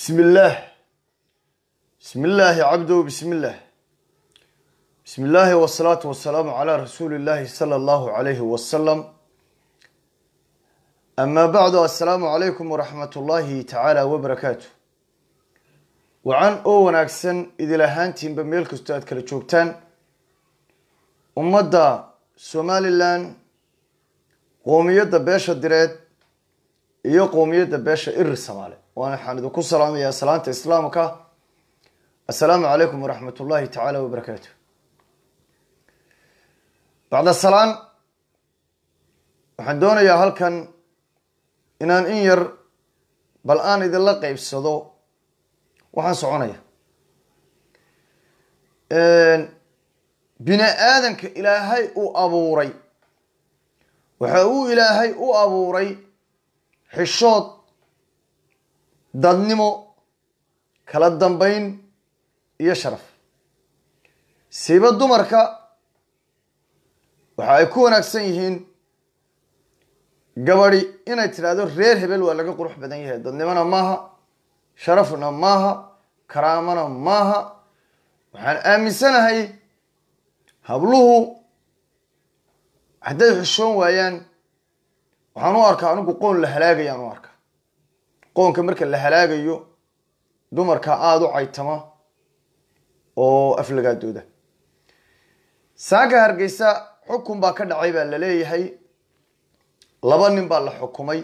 بسم الله بسم الله عبده بسم الله بسم الله والصلاة والسلام على رسول الله صلى الله عليه وسلم أما بعد السلام عليكم ورحمة الله تعالى وبركاته وعن أو وناكسن إذا لهانتين بميلك استاذ كلا جوبتان ummadda somalilan qoomiyadda beesha direed iyo qoomiyadda beesha irir samaale waana waxaan idinku salaamayaa salaanta islaamka assalaamu calaykum waraxmat ullahi tacaala wabarakaatu bacda salaan waxaan doonayaa halkan inaan in yar bal aan idinla qeybsado waxaan soconaya bini aadanka ilaahay uu abuuray waxa uu ilaahay u abuuray xishood dadnimo kala dambeyn iyo sharaf siiba dumarka waxa ay ku wanaagsan yihiin gabadi inay tidhaahdo reer hebel waa laga qurux badan yahay dadnimona maaha sharafna maaha karaamona maaha waxaan aaminsanahay habluhu hadday xishoon waayaan waxaan u arkaa anigu qoon la halaagayaan u arkaa qoonka marka la halaagayo dumarka aada u caytama oo aflagaadooda saaka hargeysa xukun baa ka dhacay baa la leeyahay laba nin baa la xukumay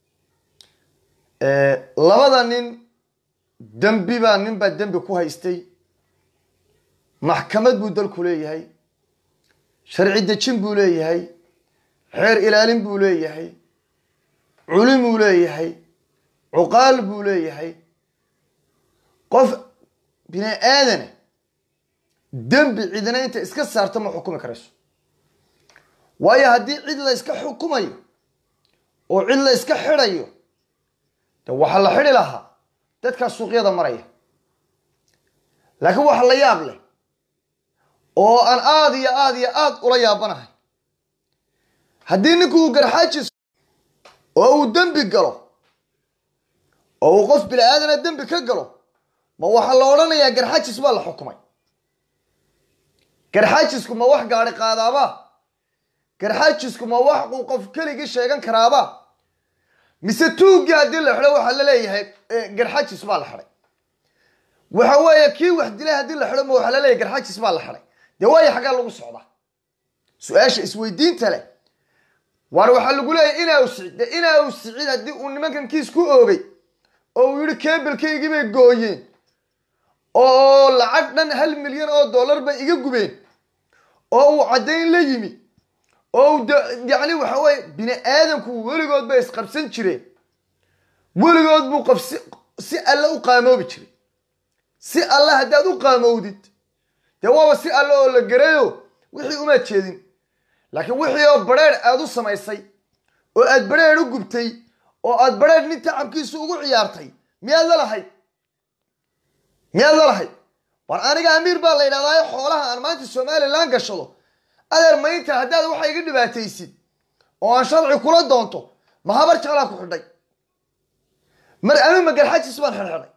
labada nin dembi baa nin baa dembi ku haystay maxkamad buu dalku leeyahay sharci dejin buu leeyahay xeer ilaalin buu leeyahay culimuu leeyahay cuqaal buu leeyahay qof bini aadane dembi cidina inta iska saarta ma xukumi karayso waayo haddii cid la iska xukumayo oo cid la iska xidhayo de waxaa la xidhi lahaa dadkaa suuqyada maraya laakiin waxa la yaab leh oo aan aada iyo aada iyo aada ula yaabanahay haddii ninku uu garxaajis oo uu dembi galo oo uu qof bini aadana dembi ka galo ma waxaa la odhanayaa garxaajis baa la xukumay garxaajisku ma wax gaadhi qaadaaba garxaajisku ma wax uu qof keligii sheegan karaaba mise tuuggii haddii la xidho waxaa la leeyahay garxaajis baa la xidhay waxa weeye kii wax dilay haddii la xidho ma waxaa la leeyahay garxaajis baa la xidhay dee waayo xaggaa lagu socdaa su-aasha isweydiinta leh waar waxaa lagu leeyahy inaa sicid de inaa sicid haddii uu nimankan kiis ku oogay oo uu yihi keebelkaygii bay gooyeen oo lacag dhan hal milyan oo dollar bay iga gubeen oo uu caddayn la yimi oo u yacni waxa weye bini aadamku weligood bay isqabsan jireen weligood buu qof si si alle u qaamoobi jiray si alle haddaad u qaamowdid dee waaba si alle oo la garayo wixii umaad jeedin laakiin wixii oo badrheer aada u samaysay oo aad badrheer u gubtay oo aad badrheer nin tacabkiisu ugu ciyaartay miyaad la lahayd miyaad la lahayd war aniga amiir baa la yidhahdaa xoolaha aan maanta somalilan gashado adeer maynta haddaad waxa iga dhibaataysid oo aan sharci kula doonto ma habar jeclaa ku xidhay mar anu magarxajis baan xidhxidhay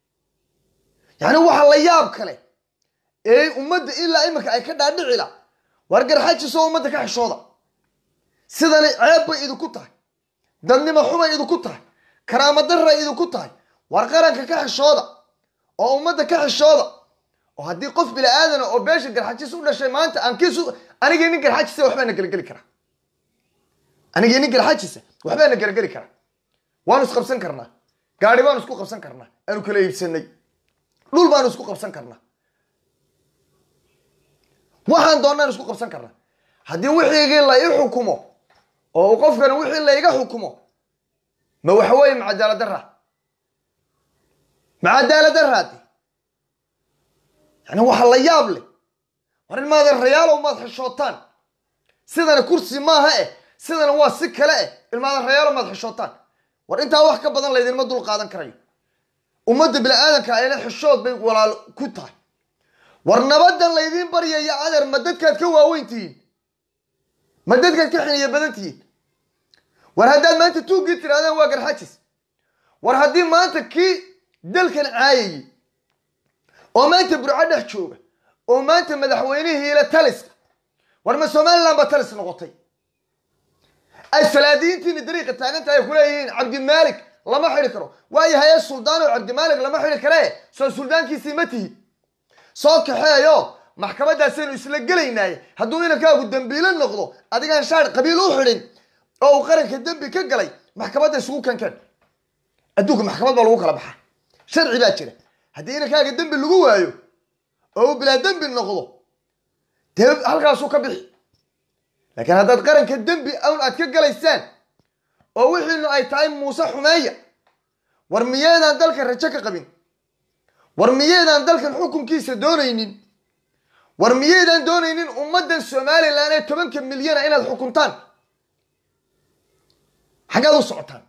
yacni waxa la yaab kale ee ummadda ilaa iminka ay ka dhaadhicila war garxajisoo ummadda ka xishooda sidani ceeb bay idinku tahay dadnimo xumay idinku tahay karaamo darray idinku tahay war qaranka ka xishooda oo ummadda ka xishooda oo haddii qof bini aadana oo beesha garxajis u dhashay maanta aan kiis anigii nin garxajisa waxbaa na gelageli karaa anigii nin garxajisa waxbaa na gelageli karaa waanu isqabsan karnaa gaari baanu isku qabsan karnaa aanu kala iibsanay dhul baanu isku qabsan karnaa waxaan doonaan isku qabsan karnaa haddii wixiigii la i xukumo oo uu qofkani wixii la iga xukumo ma waxa weeye ma cadaalad darra ma cadaalad darraadi yani waxa la yaab leh war in maada rayaalow maad xishootaan sidana kursi maaha eh sidana waa si kale eh ilmaada rayaalow maad xishootaan war intaa wax ka badan laydinma dul qaadan karayo ummadda bini aadanka ayna xishood bay walaal ku tahay war nabadan laydiin baryaya adeer ma dadkaad ka waaweyn tihiin ma dadkaad ka xiniya badan tihiin war haddaad maanta tuuggii tirahdaan waa garxajis war haddii maanta kii dalkan caayayey oo maanta burco dhex jooga oo maanta madaxweynihiila taliska war ma somaliland ba talis noqotay ay salaadiyiintiina dariiqa taagan tahay ay kuleeyihiin cabdimaalik lama xidi karo waayo haye suldaan oo cabdimaalik lama xidi kare soo suldaankiisii ma tihi soo kaxeeyo maxkamadaasaynu isla gelaynaaye hadduu inankaagu dambiilo noqdo adigaan shaar qabiil u xidhin oo uu qaranka dembi ka galay maxkamadda isugu kankeen adduunka maxkamad baa lagu kala baxaa sharci baa jira haddii inankaaga dembi lagu waayo oo uu bilaa dembi noqdo dee halkaasuu ka bixi laakiin haddaad qaranka dembi awn aad ka galaysaan oo wixiinu ay tahay muuse xumeeya war miyeedaan dalkan rajo ka qabin war miyeedaan dalkan xukunkiisa doonaynin war miyeedaan doonaynin ummaddan somalilan ee tobanka milyana inaad xukuntaan xaggaad u socotaan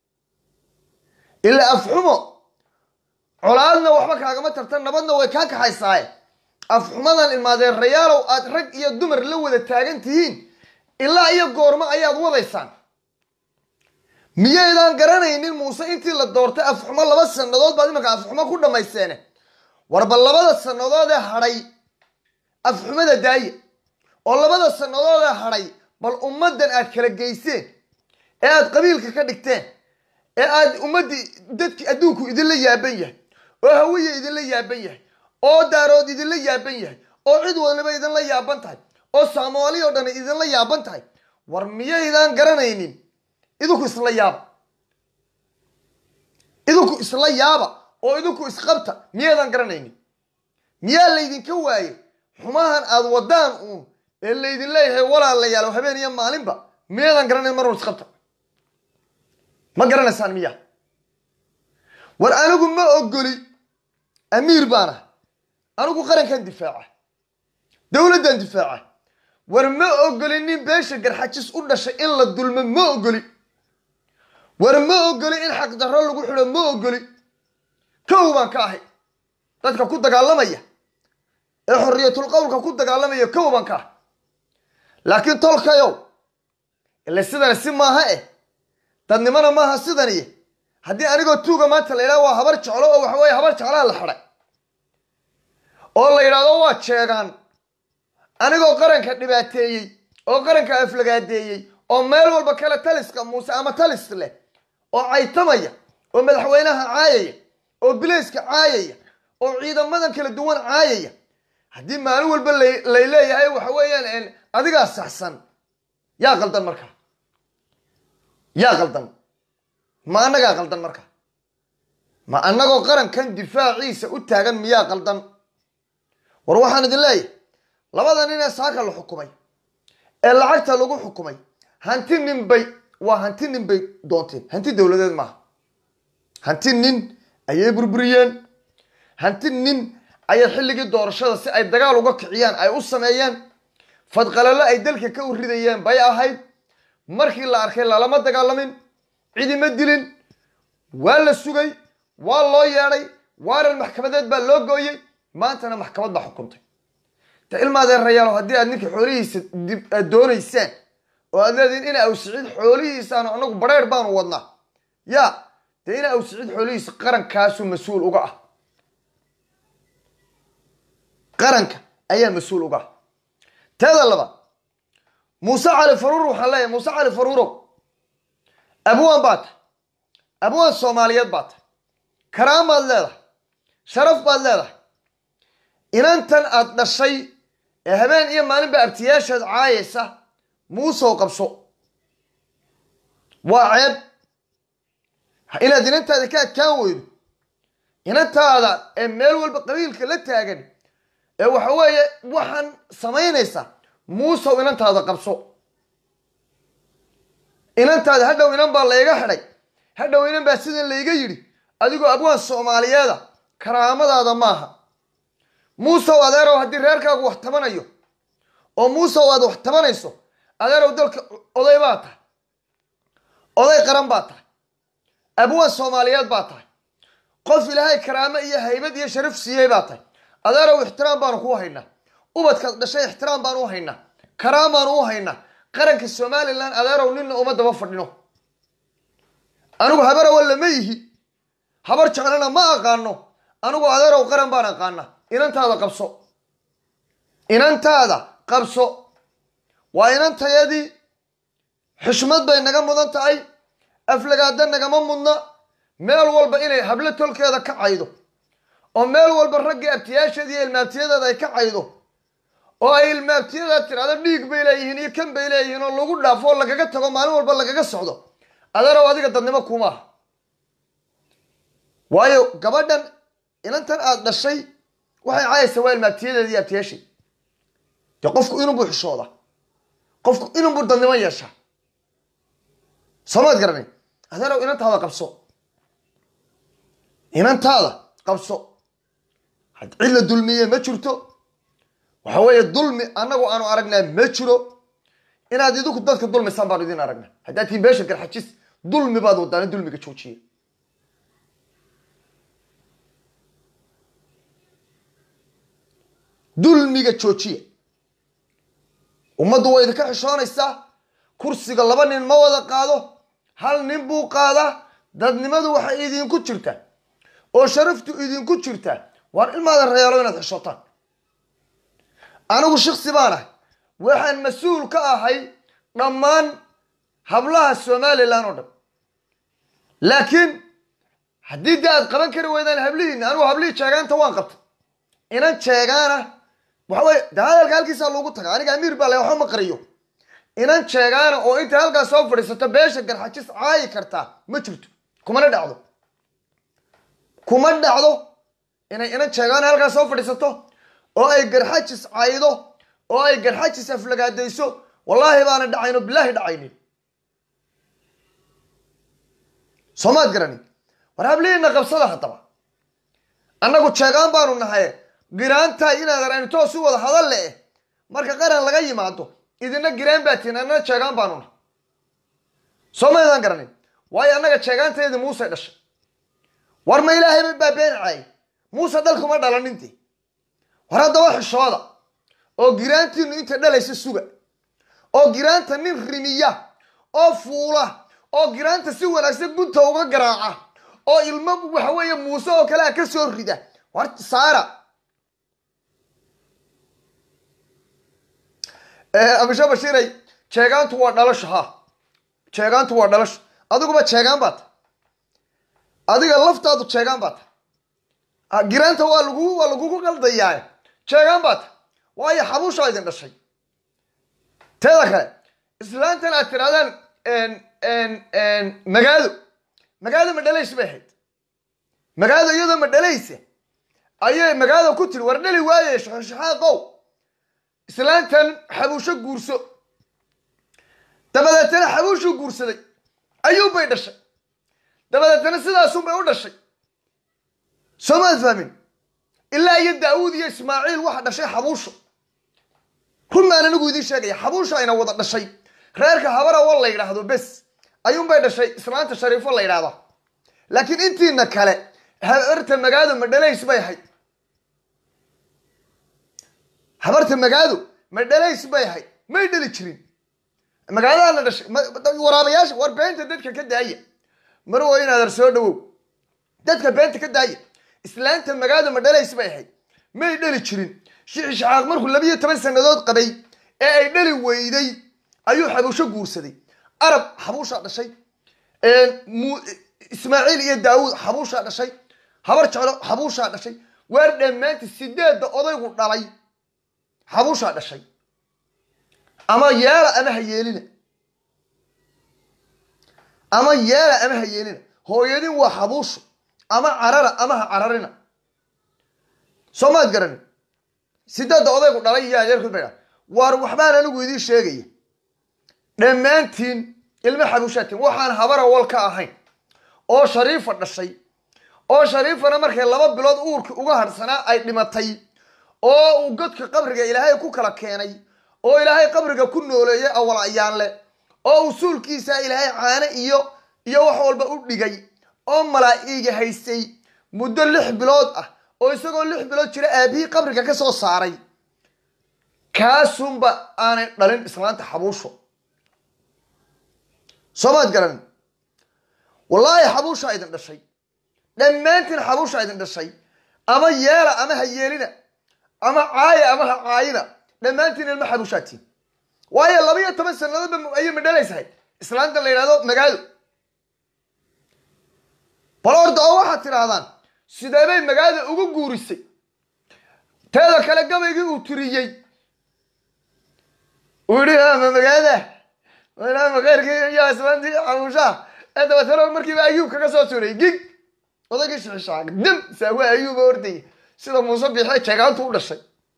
ilaa afxumo colaadna waxba kaagama tartan nabadna way kaa kaxaysaaye afxumadan ilmaadeerayaalow aad rag iyo dumar la wada taagan tihiin ilaa iyo goormo ayaad wadaysaan miyaydaan garanaynin muuse intii la doortay afxumo laba sannadood baad imanka afxumo ku dhammayseene warba labada sannadoodee hadhay afxumada daaye oo labada sannadoodee hadhay bal ummaddan aad kala geyseen ee aad qabiilka ka dhigteen ee aad ummaddii dadkii adduunku idinla yaaban yahay oo hawiya idinla yaaban yahay oo daarood idinla yaaban yahay oo cid wadnaba idinla yaaban tahay oo soomaali oo dhan idinla yaaban tahay war miyaydaan garanaynin idinku isla yaaba idinku isla yaaba oo idinku isqabta miyaydaan garanaynin miyaa laydinka waaye xumahan aad wadaan uun ee laydin leeyahay walaalayaal oo habeen iyo maalinba miyaydaan garanayn marun isqabta ma garanaysaan miya war anigu ma ogoli amiir baan ah anigu qarankan difaaca dowladdan difaaca war ma ogoli nin beesha garxajis u dhashay in la dulmo ma ogoli war ma ogoli in xaqdarro lagu xidho ma ogoli kow baan ka ahay dadka ku dagaalamaya ee xorriyatul qowlka ku dagaalamaya kow baan ka ahay laakiin tolkayow ile sidani si maaha eh dadnimona maaha sidaniy haddii anigoo tuuga maanta la yidhahdo waa habar jeclo oo waxa weeye habar jeclaa la xidhay oo la yidhahdo waa jeegaan anigoo qaranka dhibaateeyey oo qaranka aflagaadeeyey oo meel walba kale taliska muuse ama talis leh oo caytamaya oo madaxweynaha caayaya oo bilayska caayaya oo ciidamadan kala duwan caayaya haddii maalin walba lay leeyahay waxa weeyaan adigaa saxsan yaa qaldan marka yaa qaldan ma annagaa qaldan marka ma annagoo qarankan difaaciisa u taagan miyaa qaldan war waxaan idin leeyahay labada nin ee saaka la xukumay ee lacagta lagu xukumay hanti nin bay waa hanti nin bay doonteen hanti dowladeed maaha hanti nin ayay burburiyeen hanti nin ayay xilligii doorashada si ay dagaal uga kiciyaan ay u sameeyeen fadqalalo ay dalka ka u ridayeen bay ahayd markii la arkay lalama dagaalamin cidima dilin waa la sugay waa loo yeedhay waaran maxkamadeed baa loo gooyey maantana maxkamad baa xukuntay de ilmaadeerayaalo haddii aad ninka xoolihiisa aad doonaysaan oo aad leedihin ina awsiciid xoolihiisaanu anagu bareer baanu wadnaa ya dee ina awsiciid xoolihiisa qarankaasu mas-uul uga ah qaranka ayaa mas-uul uga ah teeda labaad muuse cali faruur waxaan leeyahay muuse cali faruurow abwaan baa tahay abwaan soomaaliyeed baa tahay karaan baad leedahay sharaf baad leedahay inantan aad dhashay ee habeen iyo maalinba abtiyaashaad caayaysa muusow qabso waa ceeb inaad inantaada ka adkaan weydo inantaada ee meel walba qabiilka la taagan ee waxa weeye waxaan samaynaysa muusow inantaada qabso inantaada hadhow inan baa layga xidhay hadhow inan baa sidan layga yidhi adigoo abwaan soomaaliyeeda karaamadaada maaha muusow adeerow haddii reerkaagu wax tabanayo oo muusow aad wax tabanayso adeerow dalka oday baa tahay oday qaran baa tahay abwaan soomaaliyeed baa tahay qof ilaahay karaamo iyo haybad iyo sharaf siiyey baa tahay adeerow ixtiraam baanu kuu haynaa ubadkaad dhashay ixtiraam baanu u haynaa karaam baanu u haynaa qaranka somalilan adeerow ninna uma daba fadhino anigu habarawa lama yihi habar jeclana ma aqaano anigu adeerow qaran baan aqaana inantaada qabso inantaada qabso waa inantayadii xushmad bay naga mudan tahay aflagaada nagama mudna meel walba inay hablo tolkeeda ka caydo oo meel walba raggii abtiyaasheeda iyo ilmaabtiyadeeda ay ka caydo oo ay ilmaabtiyadeeda tirahdo dhiig bay leeyihiin iyo kan bay leeyihiin oo lagu dhaafo oo lagaga tago maalin walba lagaga socdo adeerow adiga dadnimo kuma aha waayo gabadhan inantan aada dhashay waxay caayaysaa waa ilmaabtiyadeeda iyo abtiyaashay dee qofku inunbuu xishooda qofku inunbuu dadnimo yeeshaa soomaad garanay adeerow inantaada qabso inantaada qabso had cid la dulmiye ma jirto waxa weeye dulmi annagu aanu aragnaa ma jiro inaad idinku dadka dulmisaan baanu idin aragnaa haddaad tihiin beesha garxajis dulmi baad wadaana dulmiga joojiya dulmiga joojiya ummaddu way idinka xishoonaysaa kursiga laba nin ma wada qaado hal nin buu qaadaa dadnimadu waxay idinku jirtaa oo sharaftu idinku jirtaa waar ilmaada reyaalo inaad xishootaan anigu shiksi baan ahay waxaan mas-uul ka ahay dhammaan hablaha somalilan oo dhan laakiin haddii dee aad qaban kari weydaan hablihiina anigu hablihii jeegaanta waan qabtay inan jeegaana waxa weye de hadalka halkiisaa loogu taga aniga amiir baa le waxba ma qariyo inan jeegaana oo intay halkaas soo fadhiisato beesha garxajis caayi kartaa ma jirto kumana dhacdo kuma dhacdo inay inan jeegaana halkaas soo fadhiisato oo ay garxajis caydo oo ay garxajis aflagaadayso wallaahi baana dhacayno bilaahi dhacaynin soomaad garani war hablihiina qabsada haddaba annagu jeegaan baanu nahay giraantahay inaad arayno toos u wada hadal le marka qaran laga yimaado idina giraan baa tihin annana jeegaan baanu nahay soo maydaan garanin waayo annaga jeegaantaydi muuse dhashay war ma ilaahay baa been caayay muuse dhalkuma dhalaninti war haddaba xishooda oo giraantiinu inta dhalaysa suga oo giraanta nin rimiya oo fuula oo giraanta si wanaagsan gunta uga garaaca oo ilmo waxa weeye muuse oo kale a ka soo rida war saara abisha bashiiray jeegaantu waa dhalasho ha jeegaantu waa dhalasho adiguba jeegaan baa ta adiga laftaadu jeegaan baa ta giraanta waa lagu waa lagugu qaldayaa jeegaan baa ta waayo xabuushaa idin dhashay teeda kale islaantan aad tirahdaan magaado magaado ma dhalays bay ahayd magaado iyadoo ma dhalaysa ayay magaado ku tiri war dhali waaye shaxaaqow islaantan xabuusho guurso dabadeetana xabuushuu guursaday ayuunbay dhashay dabadeetana sidaasunbay u dhashay soo maad fahmin ilaa iyo daawuud iyo ismaaciil waxa dhashay xabuusho run baan anigu idiin sheegaya xabuusho ayna wada dhashay reerka habarawa la yidhaahdo bes ayuunbay dhashay islaanta shariifo la yidhahda laakiin intiina kale habarta magaado ma dhalays bay ahayd habarta magaado ma dhalays bay ahayd may dhali jirin magaaladaana dhashay waraabayaasha war beenta dadka ka daaya marwo inaadar soo dhawow dadka beenta ka daaya islaanta magaado ma dhalays bay ahayd may dhali jirin shixishaxaaq markuu labiyo toban sannadood qabay ee ay dhali weyday ayuu xabuusho guursaday arab xabuushaa dhashay ismaaciil iyo daawuud xabuushaa dhashay habar jeclo xabuushaa dhashay waar dhammaanti sideedda odaygu dhalay xabuushaa dhashay ama yeela ama ha yeelina ama yeela ama ha yeelina hooyadin waa xabuusho ama carara ama ha cararina soo maad garanin sideedda odaygu dhalay iyo adeerkood bay dhaha waar waxbaan anigu idiin sheegaya dhammaantiin ilmo xabuushaatiin waxaan habara wal ka ahayn oo shariifa dhashay oo shariifana markay laba bilood uurkii uga hadhsanaa ay dhimatay oo uu godka qabriga ilaahay ku kala keenay oo ilaahay qabriga ku nooleeyay awal ayaanle oo usuulkiisa ilaahay caane iyo iyo wax walba u dhigay oo malaa'iga haystay muddo lix bilood ah oo isagoo lix bilood jira aabihii qabriga ka soo saaray kaasunba aanay dhalin islaanta xabuusho soomaad garan wallaahi xabuushaa idin dhashay dhammaantiin xabuusha idin dhashay ama yeela ama ha yeelina ama caaya ama ha caayina dhammaantiin ilma xabuushaatiin waayo laba iyo toban sanadoodba ayay madhalaysahay islaanta la yidhahdo magaalo bal orda oo waxaad tidhaahdaan sideebay magaalada ugu guurisay teeda kale gabaygii uu tiriyey uu yihi ma magaalada maadaama kheyrkii iyo islaantii xabuushaha ee dabeetana markiiba ayuub kaga soo turay gig odaygii shixishaag dim saawa ayuuba ordaya sida muuse biixee jeegaantu u dhashay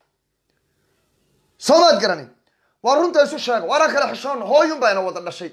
soo maad garanin waa runta isu sheega waana kala xishoonna hooyun baa ina wada dhashay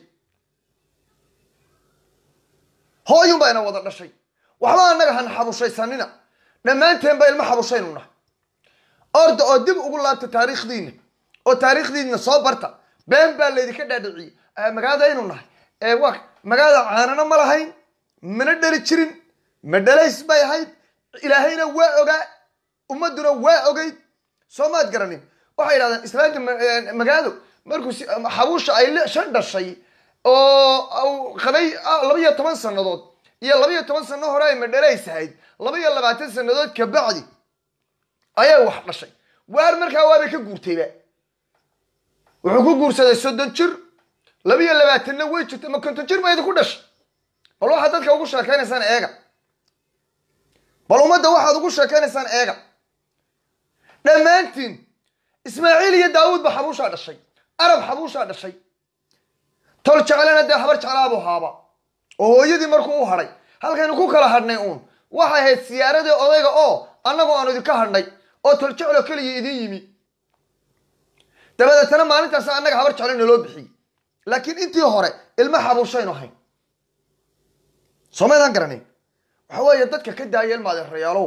hooyun baa ina wada dhashay waxba annaga hana xabushaysanina dhammaanteen ba ilmo xabushaynu nahay orda oo dib ugu laabta taariikhdiina oo taariikhdiina soo barta been baa laydinka dhaadhiciyey magaaladaynu nahay wa magaalada caanana ma lahayn mana dhali jirin ma dhalays bay ahayd ilaahayna waa ogaa ummaduna waa ogeyd soo maad garanin waxay yidhahdeen islaamka magaalo markuu xabuusha ay shan dhashay oo qabay laba iyo toban sanadood iyo laba iyo toban sano hore ay madhalays ahayd laba iyo labaatan sanadood kabacdi ayay wax dhashay waar markaa waabay ka guurtayba wuxuu ku guursaday soddon jir laba iyo labaatanna way jirta ma konton jir ba idinku dhashay bal waxaad dadka ugu sheekaynaysaan eega bal ummadda waxaad ugu sheekaynaysaan eega dhammaantiin ismaaciil iyo daawuud ba xabuushaa dhashay arab xabuushaa dhashay tol jeclana dee habar jeclaabuu haaba oo hooyadii markuu u hadhay halkaynu ku kala hadhnay uun waxay ahayd siyaaradii odayga oo annagu aanu idinka hadhnay oo tol jecloo keliya idin yimi dabadeetana maalintaas annaga habar jeclo naloo bixiyey laakiin intii hore ilma xabuushaynu ahayn soomaydaan garanayn waxa weeye dadka ka daaya ilmaadeerayaalow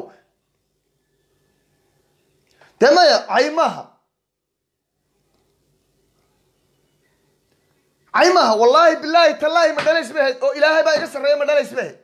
dee maya cay maaha cay maaha wallaahi bilaahi tallaahi ma dhalays ba ahayd oo ilaahay baa iga sarreeya ma dhalays ba ahayd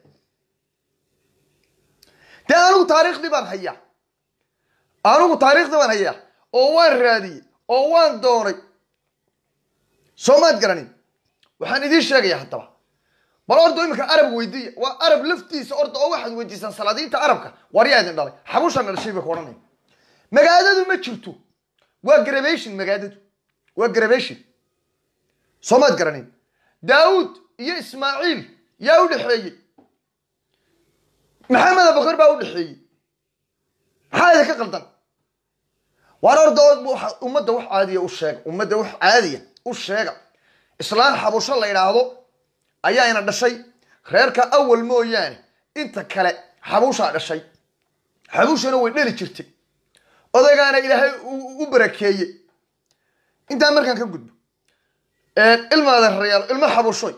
dee anigu taariikhdii baan hayaa anigu taariikhdii baan hayaa oo waan raadiyey oo waan doonay soo maad garanin waxaan idiin sheegaya haddaba bal orda iminka arab weydiiya waa arab laftiisa orda oo waxaad weydiisaan salaadiinta arabka war yaa idin dhalay xabushaan dhashay bay ku odhanaya magaadadu ma jirto waa gravation magaadadu waa gravation soo maad garanin daawuud iyo ismaaciil yaa u dhexeeyey maxamed abakar baa u dhexeeyey maxaa idinka qaldan waar orda ummadda wax caadiya u sheega ummadda wax caadiya u sheega islaan xabusho la yidhaahdo ayaa ina dhashay reerka awal mooyaane inta kale xabuushaa dhashay xabuushana way dheli jirtay odaygaana ilaahay u barakeeyey intaa markaan ka gudbo ilmaada rayaal ilmo xabushoy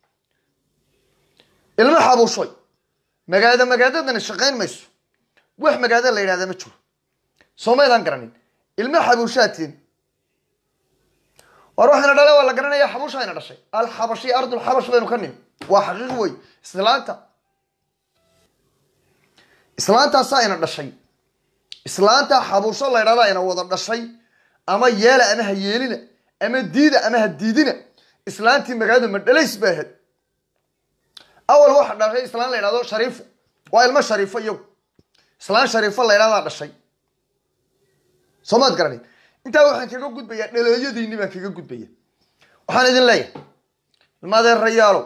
ilmo xabushoy magaada magaadadani shaqayn mayso wax magaada la yidhahda ma jiro soomaydaan garanin ilmo xabuushaatiin war waxayna dhale waa la garanaya xabuushayna dhashay alxabashi ardulxabash baynu ka nimi waa xaqiiq wey islaanta islaantaasaa ina dhashay islaanta xabuusho la ydhahda ina wada dhashay ama yeela ama ha yeelina ama diida ama ha diidina islaantii magaalada madhalays bay ahayd awal waxa dhashay islaan la ydhahdo shariifo waa ilmo shariifo iyagu islaan shariifo la ydhahdaa dhashay soo maad garanin intaa waxaan kaga gudbayaa dhaleeyadiinni baan kaga gudbaya waxaan idin leeyahay ilmaadeerayaalow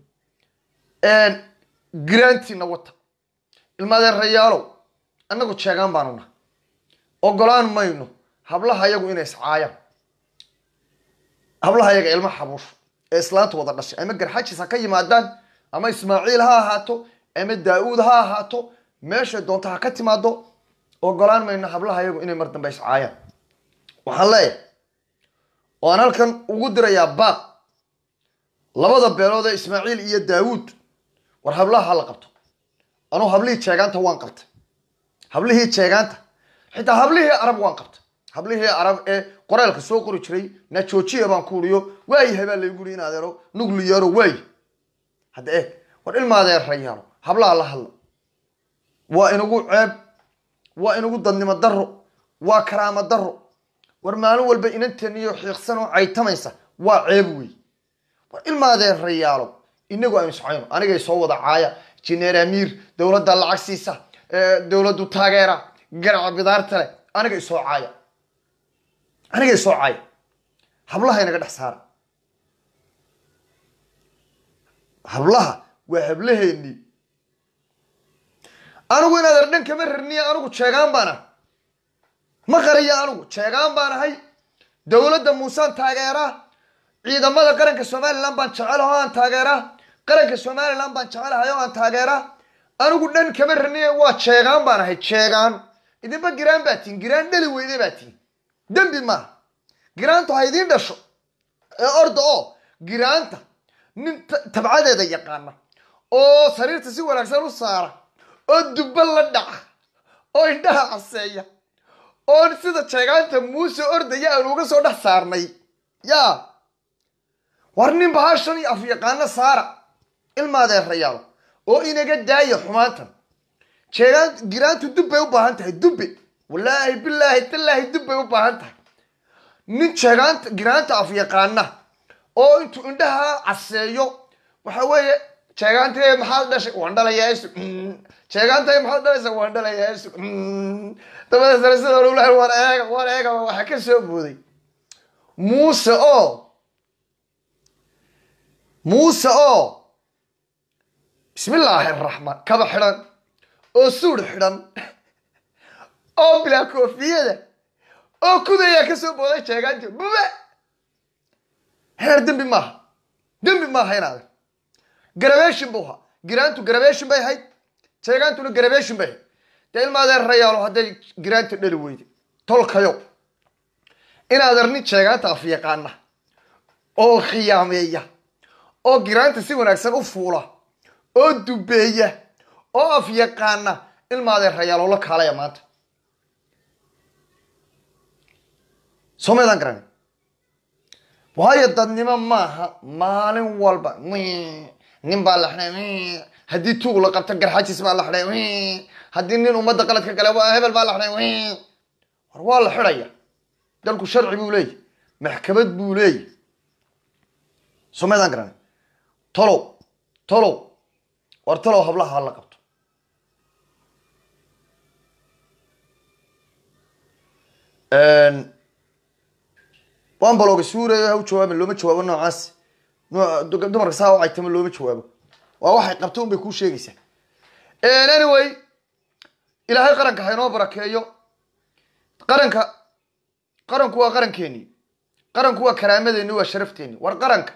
giraantiina wata ilmaadeerayaalow annagu jeegaan baanu nahay ogolaan mayno hablaha yagu inay iscaayaan hablaha yaga ilma xabuush ee islaanta wada dhashay ama garxajis ha ka yimaadaan ama ismaaciil ha ahaato ama daa-uud ha ahaato meeshay doonto ha ka timaado ogolaan mayno hablaha yagu inay mar dambe iscaayaan waxaan leeyahay waan halkan ugu dirayaa baaq labada beelood ee ismaaciil iyo daawuud war hablaha ha la qabto anuu hablihii jeegaanta waan qabtay hablihii jeegaanta xitaa hablihii arab waan qabtay hablihii arab ee qoreelka soo qori jiray najoojiya baan ku uriyo waayahay baa laygu uri in adeero nugliyaaro waayi hadda eeg war ilma adeerayaalo hablaha la hadla waa inagu ceeb waa inagu dadnimo daro waa karaamo daro war maalin walba inanteen iyo xiiqsan oo caytamaysa waa ceeb wey war ilma adeerayaalo inagu aynu iscayno anigay soo wada caaya jineer amiir dowladda lacag siisa dowladdu taageera garaca bidaarta leh aniga isoo caaya aniga isoo caaya hablaha inaga dhex saara hablaha waa hablaheennii anigu inaad ardhan kama rarniya anigu jeegaan baan ah ma qariyo anigu jeegaan baan ahay dowladda muusaan taageeraa ciidamada qaranka somalilan baan jecelahay oo aan taageeraa qaranka somalilan baan jecelahay oo aan taageeraa anigu dhan kama rarniya waa jeegaan baan ahay jeegaan idinba giraan baa tihin giraan dhali weyde baa tihin dembi maaha giraantu ha idiin dhasho ee orda oo giraanta nin tabcadeeda yaqaana oo sariirta si wanaagsan u saara oo dubba la dhaca oo indhaha caseeya oo sida jeegaanta muuse ordaya aan uga soo dhex saarnay yaa war nin bahashan iyo afyaqaano saara ilmaadeerayaalo oo inaga daaya xumaantan jeegaan giraantu dubbay u baahan tahay dubbe wallaahi bilaahi tallaahi dubbay u baahan tahay nin jeegaanta giraanta afyaqaana oo intuu indhaha caseeyo waxa weeye jeegaantay maxaad dhashay waan dhalayaa isug jeegaantay maxaad dhalaysaa waan dhalayaa isug dabadeetana sida lulahay waan eega waan eega waxa ka soo booday muuse oo muuse oo bismillaahi araxmaan kaba xidhan oo suur xidhan oo bilaa koofiyada oo kudayaa ka soo booday jeegaanti bube heer dembi maaha dembi maaha inaada garabeeshin buu ahaa giraantu garabeeshin bay ahayd jeegaantuna garabeeshin bay ahayd dee ilmaadeen rayaalo hadday giraanta dhali weyday tolkayo inaader nin jeegaanta afyaqaana oo khiyaameeya oo giraanta si wanaagsan u fuula oo dubeeya oo afyaqaana ilmaadeen rayaalo la kaalaya maanta soo maydaan garanay waayo dadnimo maaha maalin walba nin baa la xidhay haddii tuug la qabto garxajis baa la xidhay haddii nin ummadda qaladka gale hebel baa la xidhay war waa la xidhaya dalku sharci buu leeyahy maxkamad buu leeyahy soo maydaan garanay tolow tolow war talow hablaha hala qabto waan balooga suurayo ha u jawaabin looma jawaabo noocaas dumarka saa u caytama looma jawaabo waa waxay qabto un bay kuu sheegaysaa anyway ilaahay qaranka ha inoo barakeeyo qaranka qaranku waa qarankeeni qaranku waa karaamadeenni waa sharafteeni war qaranka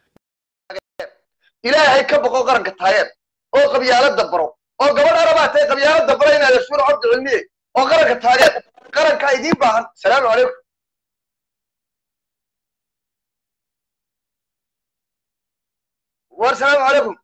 ilaahay ka boqo qaranka taayeer oo qabyaalada baro oo gabadh arabaa tahay qabyaalada baro inaad ashuur cabdi cilmiye oo qaranka taageer qarankaa idiin baahan salaamu calaykum war salaamu calaykum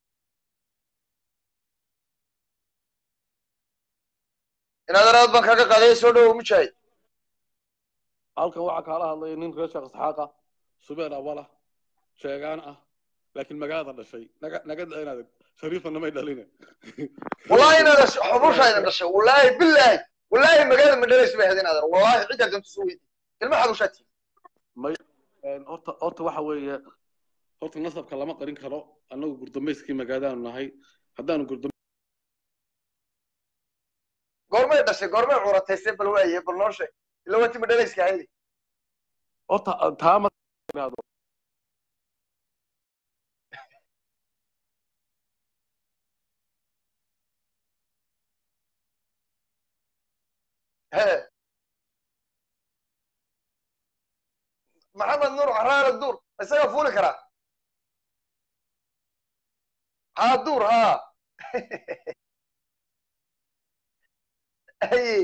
inaad araad baan kaga qaaday soo dhawow mujaahid halkan waxaa kaala hadlaya nin reer sheekh isxaaqa subeer awala sheegaan ah laakiin magaalada dhashay naga naga inaad shariifana may dhalina wallahi inaad xubusha idin dhashay wallahi billahi wallahi magaalada ma dhalaysa bay hadin aadar wallahi cidda dantu soo weydi ilma xabushaati may horta horta waxa weeye horta nasabka lama qarin karo annagu gurdameyskii magaaladaanu nahay haddaanu gurdam goormay dhashay goormay curataysay bal waaye bal noo sheeg ila wati ma dhalayska haydi horta taa ma iraado he maxamed nuur caraara duur isaga fuuli karaa haa duur haa haye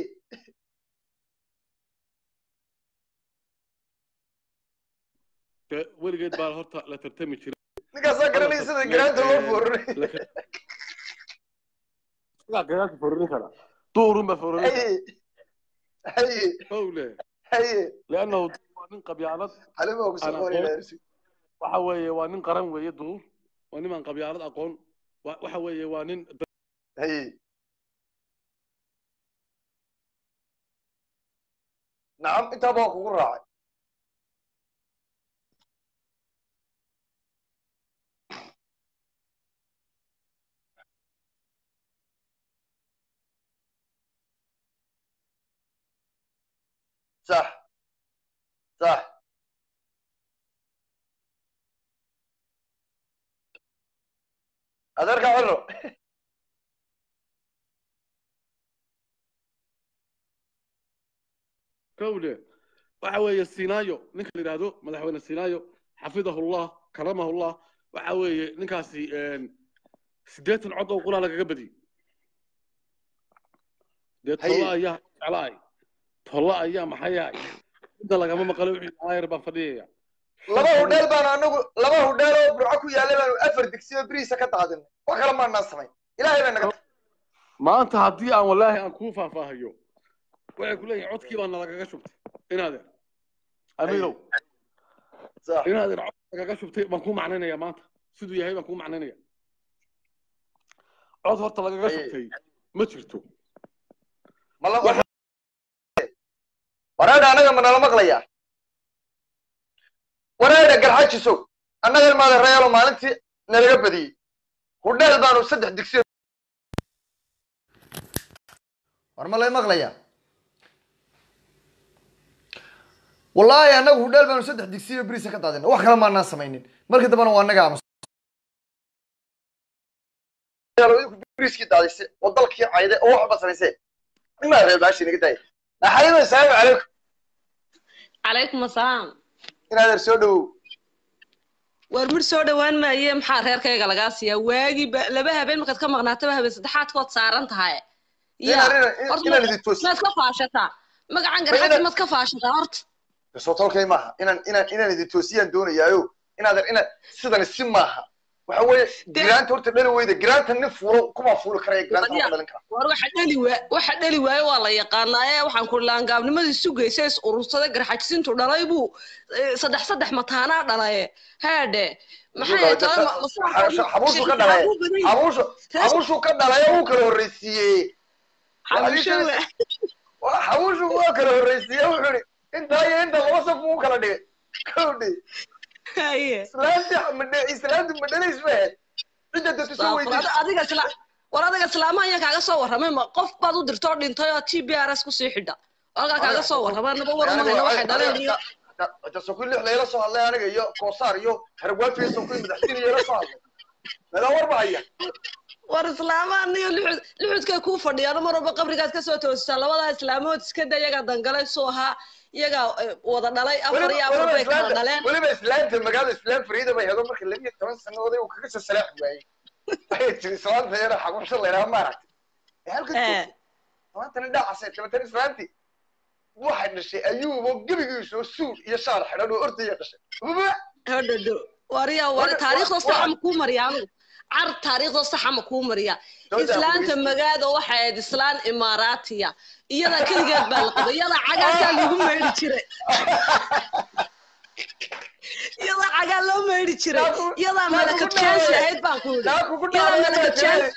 dee weligeed baa horta la tartami jiray ninkaasaa garanaya sida garaanta loo foorinay sidaa garaanka fororin kara duurun baa fororin kara haye haye howle haye leannahu waa nin qabyaalad xalima ku soo Ana qorinaa waxa weeye waa nin qaran weeye duur waa nimaan qabyaalad aqoon wa- waxa weeye waa nin haye nacam intaaba waa kugu raacay sax sax adeerka ciro kowle waxa weeye sinaayo ninka la yidhaahdo madaxweyne sinaayo xafidahullah karamahullah waxa weeye ninkaasi siddeetan cod oo qulaa lagaga badiyey dee tolla ayaa jeclaay tolla ayaa maxayaay inta lagama maqalo wixii aayar baan fadhiyaya laba hudheel baan anagu laba hudheel oo burco ku yaallay baanu afar digsiyo beriisa ka daadinay wax kale maanaan samayn ilaahay baa naga maanta haddii aan wallaahi aan kuu faahfaahayo waxay ku leeyihin codkii baa nalagaga shubtay inaadeer amiirow inaadeer cod nagaga shubtay baan kuu macnaynaya maanta siduu yahay baan kuu macnaynaya cod horta lagaga shubtay ma jirto waraadha anaga ma nala maqlayaa waraadha garxajisow annaga ilmaada reelo maalintii nalaga badiyey hudheel baanu saddex digsiyo war ma lay maqlayaa wallaahi annagu hudheel baanu saddex digsiyo beriisa ka daadina wax kale maanaan samaynin markii dambena waa annaga amus beriskii daadise oo dalkii cayde oo waxba samaysee imaa reer baashi naga daaya naxariido asalaamu calaykum calaykum asalaam inaadeer soo dhowow war mir soo dhowaan maaye maxaa reerkayga lagaa siiyaa waagii laba habeen markaad ka maqnaataba habeen saddexaadkood saaran tahay inaan idin toosi maad ka faashataa magacan garxaji maad ka faashataa horta soo tolkay maaha inaan inaan inaan idin toosiyaan doonayaayo inaadeer ina sidani si maaha waxa weeye giraanta horta dhali weyda giraanta nin fuulo kuma fuuli karaya giraanta ma dhalin kara war waxa dhali waa waxa dhali waaye waa la yaqaanaa ee waxaan ku laangaabnimadii sugaysa is urursaday garxajisintu dhalay buu saddex saddex mataanaa dhalaye haadhe maxay xabuushu ka dhalay xabuushu xabuushu ka dhalay uu kala horreysiiyey xabuushu waa kala horreysiiyey wuxuu ihi intaa iyo inta laba saf uu kala dhigay kowdhi islaanta islaantu madhalays ma ahayd cidda dadku soo weydiisay adiga isla war adiga islaamaha ayaa kaaga soo warramay ma qof baad u dirtoo dhintay oo t b r s kusii xidha halkaa kaaga soo warrama naba warmayna waxay dhaleen iyo jasokui lix layla soo hadlay aniga iyo koosaar iyo harwaafiya sokui madaxdiin iyala soo hadlay nagaa war bahaya war islaamaha niyo lixud lixudkay kuu fadhiyaan mar walba qabrigaad kasoo toosisaa labadaa islaamood iska da iyagaa dangalay suu ahaa iyagaa wada dhalay afar iyo afar bay kala dhaleen weliba islaamta magaalada islaam fariida bay hedo marka labiyo toban sannadood uu kaga soo salaax waayey waxay tiri islaamta yara xagursho laydhaha maaragtay ee halka joogtay maantana dhacasay tabatan islaamti waxay dhashay ayuubo gebigiisoo suul iyo shaar xidhan oo ordaya dhashay hodhodo wariya war taariikhda saxa ma kuu mariya anigu car taariikhda saxa ma kuu mariya islaanta magaada waxay ahayd islaan imaaraatiya iyada keligeed baa la qabay iyada cagaasaa lagu meydhi jiray iyada cagaa loo meydhi jiray iyadaa malakad jaansi ahayd baan ku yidhi iyadaa malakad jaansi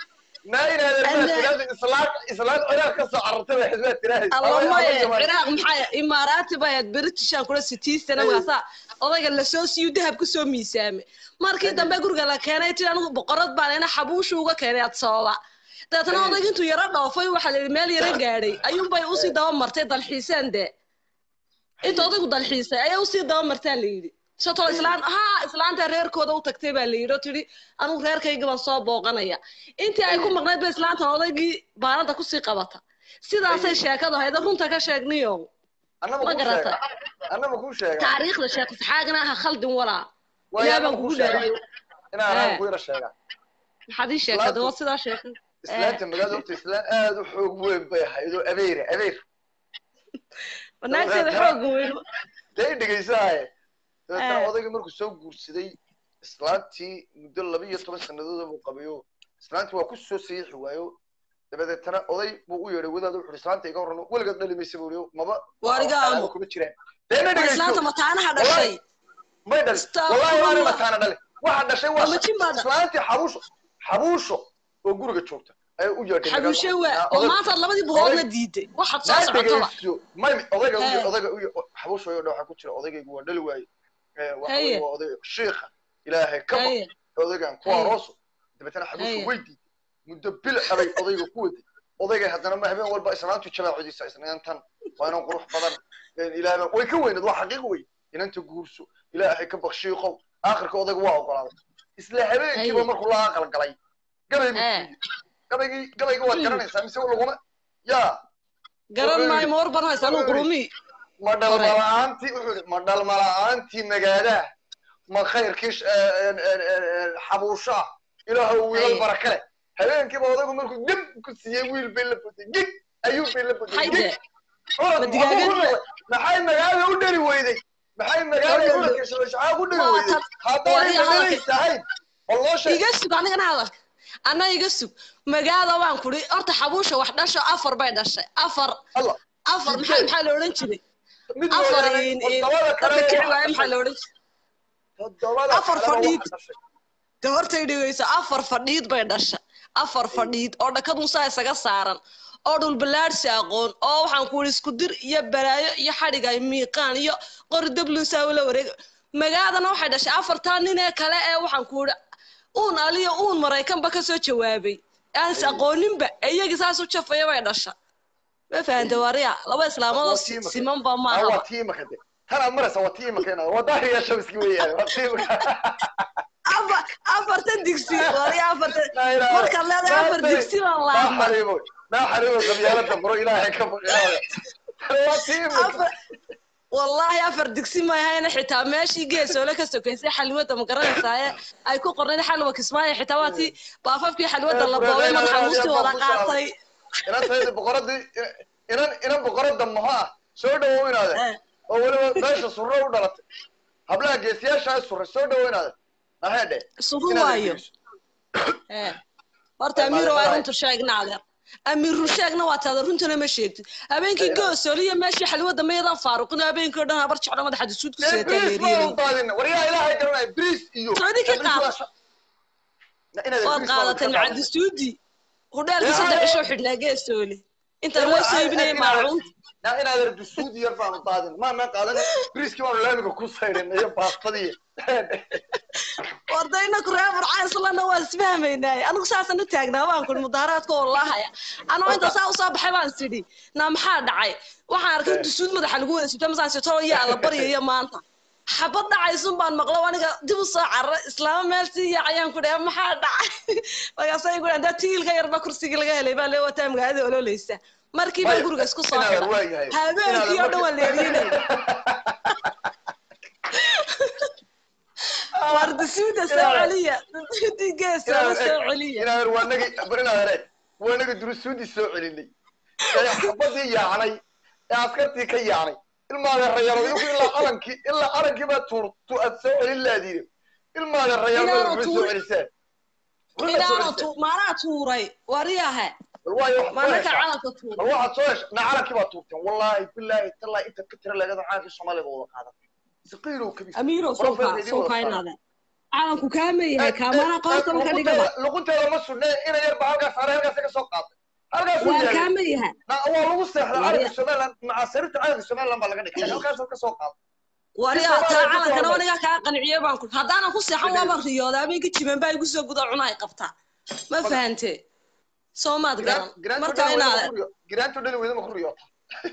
allamaye ciraaq maxaa imaaraati bay ahayd britishan kula sitiisana markaasa odayga lasoo siiyu dahab kusoo miisaamay markii dambe guriga la keenay ti anigu boqorad baan ina xabuushu uga keenay ad sababa dabeetana odayga intuu yaro dhoofay waxaa la yidhi meel yaro gaadhay ayuunbay usii daba martay dalxiiseen dee inta odaygu dalxiisay ayaa usii daba martaa la yidhi shatoo islaan haa islaanta reerkooda u tagtay baa la yidhi oo tidhi anigu reerkayga baan soo booqanaya intii ay ku maqnayd ba islaantan odaygii baanada kusii qabata sidaasay sheekadu hayda runta ka sheegniyo ma garata taariikhda sheekh isxaagna aha khaldin walaa ilaa baan kugu dheerayo maxaad ii sheekada waa sidaa sheekada islaanta magaalada horta islaan aad u xoog weyn bay ahayd oo abeere abeer wanaagteeda xoog weyn dee dhegeysahaye dabeetana odayga markuu soo guursaday islaantii muddo laba iyo toban sannadood buu qabayo islaantii waa ku soo sayiixi waayo dabadeetana oday buu u yeedhay wadaada wuxuu islaanta iga horano weligeed dhali maysa buu maba warigaamo kuma jiraan deena dhegeyso islaanta mataanaha dhashay may dhali wallahi waana mataana dhali waxa dhashay waa islaantii xabuusho xabuusho oo guriga joogta ayaa u yeedhay xabuushe waa oo maanta labadii buroodna diiday waxaad soo socotaba may odayga odayga xabuusho oo waxa ku jira odaygaygu waa dhali waaye waxa waa odayga shiikha ilaahay ka baq odaygan ku arooso dabeetana xabuusho way diiday muddo bil abay odayga ku waday odayga haddana ma habeen walba islaantu jabaacidiisa isnaantan waa inan qurux badan ilaahay way ka weyneed waa xaqiiq wey inanta guurso ilaahay ka bakshiiqow aakhirka odayga waa ogolaaday isla habeenkiiba Haye. markuu la aqal galay gabay buu Eh. siiyey gabaygii gabayga waad garanaysaa mise laguma yaa garan maayo ma warban haysa anuu qurumi ma dhalmala'aantii wuxuu yidhi ma dhalmala'aantii magaadaha ma khayrkii sh- ee, ee, ee, ee, xabuushaa ilaahow wiilal Haye. baraka leh habeenkiiba odaygu markuu geb ku siiyey wiil bay la botay geg ayuu bay la botay hayde geg Orod, Ma digaagadii? waxbuu ku noqday. maxay magaalada u dhali weyday maxay magaalada Orod. uladka shabashacaa u dhali Waa weyday tan- haddaanay waa hadalka- dhalalaysahayn walloo sheeg iga sug anigana hadalka ana iga sug magaada waan kuri horta xabuusha wax dhasho afar bay dhashay afar allah afar maxaa maxaa la odhan jiray mid afar mooyaane in- in- toddobada kale dadka kici waxa waaye maxaa dhashay. la odhan jiray toddobada afar kalena fadhiid. waxa dhashay. de hortay dhigayso afar fadhiid bay dhashay afar fadhiid oo dhakad musaa isaga saaran oo dhulballaadhsi aqoon oo waxaan ku ihi isku dir iyo balaayo iyo xadhiga iyo miiqaan iyo qori dablusaa ula wareeg magaadana waxay dhashay afartaa nin ee kale ee waxaan ku ihi uun aliyo uun maraykanba kasoo jawaabay aan is aqooninba iyagii saas u jafaya bay dhasha ma fahanta wariya laba islaamadoo Waa tiimaka. simanba Ah, maaha waa tiimaka de tanaad maraysa waa tiimaka inaad wadaahiga shabiski weeyaan waa tiimaka afar afartan digsi wariya afartan La ilaaha- markaad leedahay afar Maanta- digsi baan maa laabma xariimo maa xariimo qabyaalada baro ilaahay ka baqinaada waa tiimaka afar wallaahi afar digsi maahayna xitaa meeshii geesoole ka sokaysay xalwada ma garanaysaa ay ku qornayd xalwa kismaayo xitaa waa tii baafafkii xalwada la boobay madaxa muustii wada qaatay inantayda boqoradii inan inan boqorada maho ah soo dhawow inaade Eh. oo weliba meesha surro u dhalatay hablaha geesiyaasha surre soo dhawow inaade ahedhe sugu waayo Eh. horta Eh, amiiro waa maalin runtu sheegna adeer amiir run sheegna waa taada runtana ma sheegtid habeenkii Eh. goosooliya meeshii xalwada mayadan faaruqin habeenkii oo dhan habar jeclo madaxa dusuud ku seetaa bris ma leeriyay u daadin waryaa ilaahay garanaya bris iyo Socdi ka qaad. inaad waad qaadatay macadisuudi hudheelkii saddex cisho xidhnaa geesoole inta loo soo iibinayay maacuunta na inaad erdo suudi yar baanu daadin maana qaadan briskii baanu laamiga ku sayrin iyo baastadii wardayna kuree burcaan islana waa isfahmaynaaye anigu saasaan u taagnaa waan kuri mudaaraadka oo lahaya anoo inta saa usoo baxay baan sidhi naa maxaa dhacay waxaan arkay dusuud madaxa lagu wada sibta masaan sitoo yaa la baryayo maanta xabad dhacaysun baan maqlo aniga dib u soo carra islaama meel sii yaacayaan ku dhaha maxaa dhacay markaasay ku dhahan daa tiilka yarba kursigii laga helay baa lee wataa magaalada ololeysa markii baa guriga isku soo Inaadan xidha waa yahay. habeenkii oo dhan waa leerinay war dusuuda soo celiya dusuudii geesa la soo celiya inaadan waa nagi barinaadare waa nagi durusuudii soo celinay ee xabadii yaacnay ee askartii ka yaacnay ilmaada rayalo iyagu ilaa calankii ilaa calankii baa tuur tu aad soo celin laadiine ilmaada rayalo Inaanu waxay soo tuur- celiseen Waxay soo inaana celiseen. tu maanaa tuuray waryahe bal waayo wax maanaka soo heshaa. calanka tuuray bal waxaad soo hesha na calankii baa tuurteen wallaahi bilaahi tallaahi intaad ka tira leegada calankii soomaaliga wada qaadan saqiilow kabis amiiro Qolof sowka bay idin wada saaran. sowkainaada calanku kaama yahay kaamana qoortaba ka dhigaba luqunteeda ma sudne ina yar ba halkaas saaray halkaas ka soo qaaday halkaas uu waa yahay kaama yahay na waa lagu seexda Wariya. calanka somaliland macaasirta calanka somaliland baa laga dhigay halkaas ka soo qaaday waryaa Soomaaliya taa ku calankana soo waniga kaa qanciyey baan ku haddaanan ku seexan waaba riyooda habeenka jiban baa igu soo guda cunahay qabtaa ma fahante soomaad garan marka inaad giraantu dhali weyda ma ku riyoota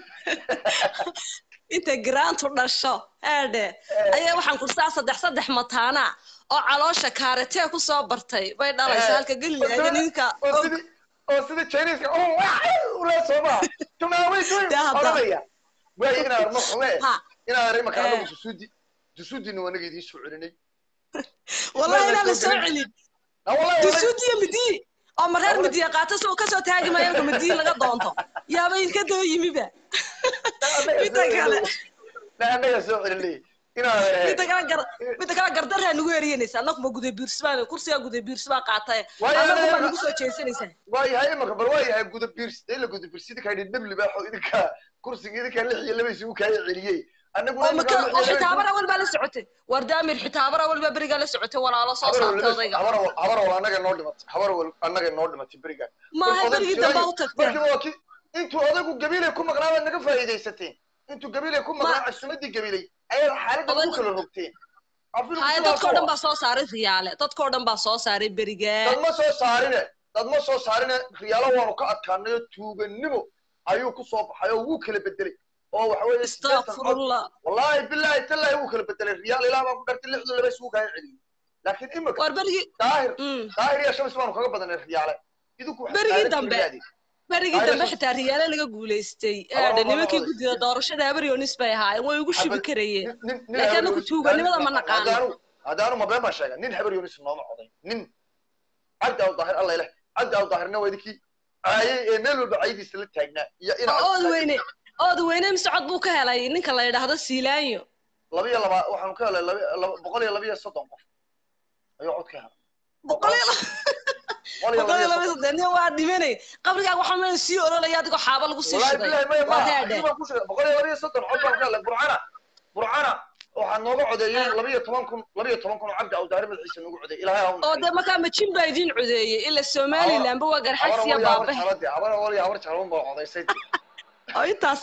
inta giraantu dhasho eedhe ayaa waxaan kursaa saddex saddex mataana oo caloosha kaaretee ku soo bartay bay dhalaysa halka gelilaga ninka oo sidii oo sidii chinese oo ula sooma tumaaway tuy Dee hadda. oranaya way inaad ma xume Ha. inaad rima ka Eh. anagu susudi susudina wanaga idiin soo celinay wallahi inaan la soo celin na wallahi dusuudiyo midiyi oo mareer midiya qaata soo kasoo taagi maayo marka midiyi laga doonto yaaba ilka daba yimiba midda kale na anaga soo celinay inaad midda kale gar midda kale gardaraa nagu eriyanaysa annaguma guday biirsbaa kursigaa guday biirsbaa qaatay Waayo, annagu baa waayo, nagu soo jeesanaysaa waayahay imaka bal waayahay guda biirs ila guda biirs idinka idin dhibli baaxo idinka kursiga idinka lix iyo laba isugu kaaya celiyey anaguna oo maka oo xitaabara walbaa la socotay wardaamir xitaabara walbaa berigaa la socotay walaalo soo saartay odayga habar habar wal anaga noo dhimatay habar wal anaga noo dhimatay beriga maaha berigii dambe u tagteen markii waa ki intuu odaygu gabiilay ku maqnaa baad naga faa'iidaysateen intuu gabiilay ku maqnaa casumadii gabiilay ayaad xaaladda ku kala rogteen Afilku haya sidaas dadkoo oo dhan baa soo saaray riyaale dadkoo dhan baa soo saaray berigaa dad ma soo saarine dad ma soo saarine riyaalo waanu ka adkaanayo tuuganimo ayuu ku soo baxay oo wuu kala bedelay oo waxa weeye siddeetan cod astaqfirullah wallaahi bilaahi tallaahi wuu kala bedelay riyaal ilaa baan ku dhartay lixdu laba isugu kaaya celiyo laakiin imika war berigii daahir mm, daahir iyo shamis baanu kaga badanay riyaale idinku waxaad Berigii aadan dambe. jirnaadeen. berigii Ay, dambe yes. xitaa riyaale laga guulaystay Abar, aadha abar, nimankii abar, guddida yes. doorashada habaryonis bay ahaayeen way ugu shibi Xabad- karayeen nin- nin- nin Laakiin habar anagu Yunis- tuuganimada ma naqaano. haddaanu haddaanu ma been baan sheega nin habar yunis nooma coday nin cabdi aw daahir alla ileh cabdi aw daahirna waa idinkii caayay ee meel walba caydiisa la taagnaa iyo ina oo ood weyne ood weyne mise cod buu ka helay ninka la yidhaahdo siilaanyo laba iyo laba waxaanu ka helay laba- laba- boqol iyo laba iyo soddon qof ayuu cod ka helay boqol iyo laba- boqol iyo boqol laba iyo iyo laba soddon saddeed nin waa dhimanay qabrigaaga waxaa meel sii ololaya adigoo xaaba lagu sii wallaahi shiday bilahi maya waa maaha raadhe hadii baan ku sheegay boqol iyo laba iyo soddon cod baan ka helay burcana burcana waxaa nooga codeeyey Ah. laba iyo toban kun laba iyo toban kun oo cabdi aw daahir madaxiisa noogu codeeyey ilaahay ha u oo naxariisto. dee markaa majin baa idiin codeeyey ila somalilandba waa habar garxagsiya awal iyo habar baabahe jaalade habar awal iyo habar jaalban baa codaysay oo intaas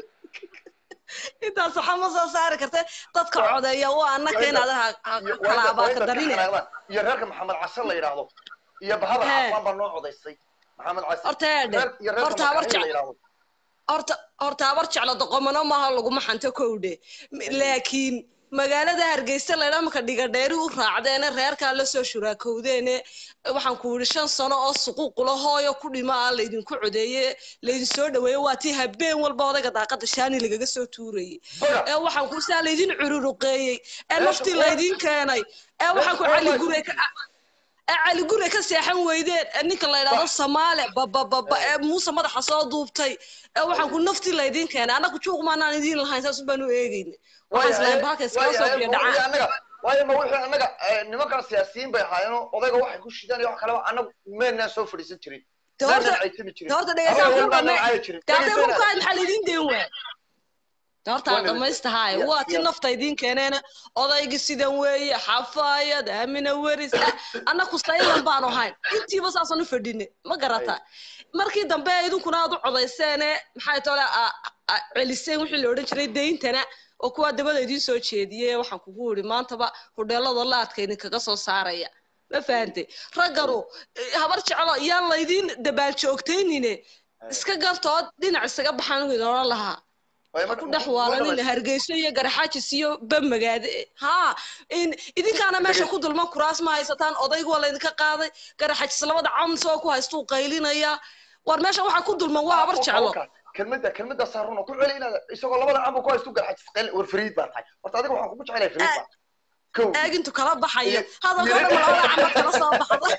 intaas waxaa ma soo saari karta dadka codeeya waa annaka inaad ha- ha- iyo- kala waa inta- waa abaaka inta ka darine xanaaqdaan. iyo reerka maxamed case la yidhaahdo iyo bahabar Hee. cafaan baa noo codaysay maxamed case horta eedhe reer- iyo reerka horta habar makaxil la jec yidhaahdo horta horta habar jeclo doqomano maaha laguma xanto kowdhe M- laakiin magaalada hargeysa laydhaa marka dhigadheeri u raacdeene reerkaa lasoo shuraakowdeene waxaan ku yidhi shan sano oo suquuqula hooyo ku dhima ah laydinku codeeye laydin soo dhaweeye waa tii habeen walba odayga daaqada shaani lagaga soo tuurayey baga ee waxaan ku saa laydin cururuqeeyey ee Meesha naftii kuwa- laydin keenay ee waxaan ku kuwa cali ma- gure ka- ee cali gure ka seexan weydeen ee ninka la yidhaahdo Ba- samaale babababa ee muuse madaxa soo duubtay ee waxaan ku naftii laydin keenay annagu juuq maanaan idiin lahayn saas baan u eegayna waxaan islahayn bahalka iskala soo biyo dhacaan annaga waayo ma wixii annaga eh, nimankan siyaasiyiin bay ahaayeenoo odayga waxay ku shidaan iyo wax kaleba annagu meennaan soo fadhiisan jirin De horta- meennaan caytami jirin de horta dhegeysaa Habar ku walbaan dhame caayi jirin de hadday Dhegeysanaa. ku kaad maxaa laydin deen waay de horta aan Waa dhamaystahaay Yes, waa ti yes. nafta idiin keeneena odaygi sidan weeye xafaayad aamina weris ah annaku saylan baanu ahayn intiiba saasaan u fadhine ma garata markii dambe idinkuna aad u codayseene maxay tole celiseen wixii la odhan jiray deyntana oo kuwaa dabada idiin soo jeediyey waxaan kugu yidhi maantaba hudheelada laadka idinkaga soo saaraya ma fahante ragganu eh, habar jeclo yaan laydin dabaaljoogtaynine iska gartood dhinac isaga baxaan u idin odhan lahaa Waayo ku marka- dhex waalanina marka- hargeyso iyo garaxaajis iyo bamagaade haa in idinkaana meesha ku dulman kuraas ma haysataan odaygu waa laydinka qaaday garaxaajis labada cawn soo ku haystuu qaylinaya war meesha waxaa ku dulman waa habar jeclo kelmadda kelmadda saaruna ku celi inaad isagoo labada cambu ku haystu garxajis qel war fariid baa tahay horta adiga waxaan kugu jecelahay fariid baa kow aagintu kala baxayo Iyo- hadalkoo dhan labada camar kala soo baxda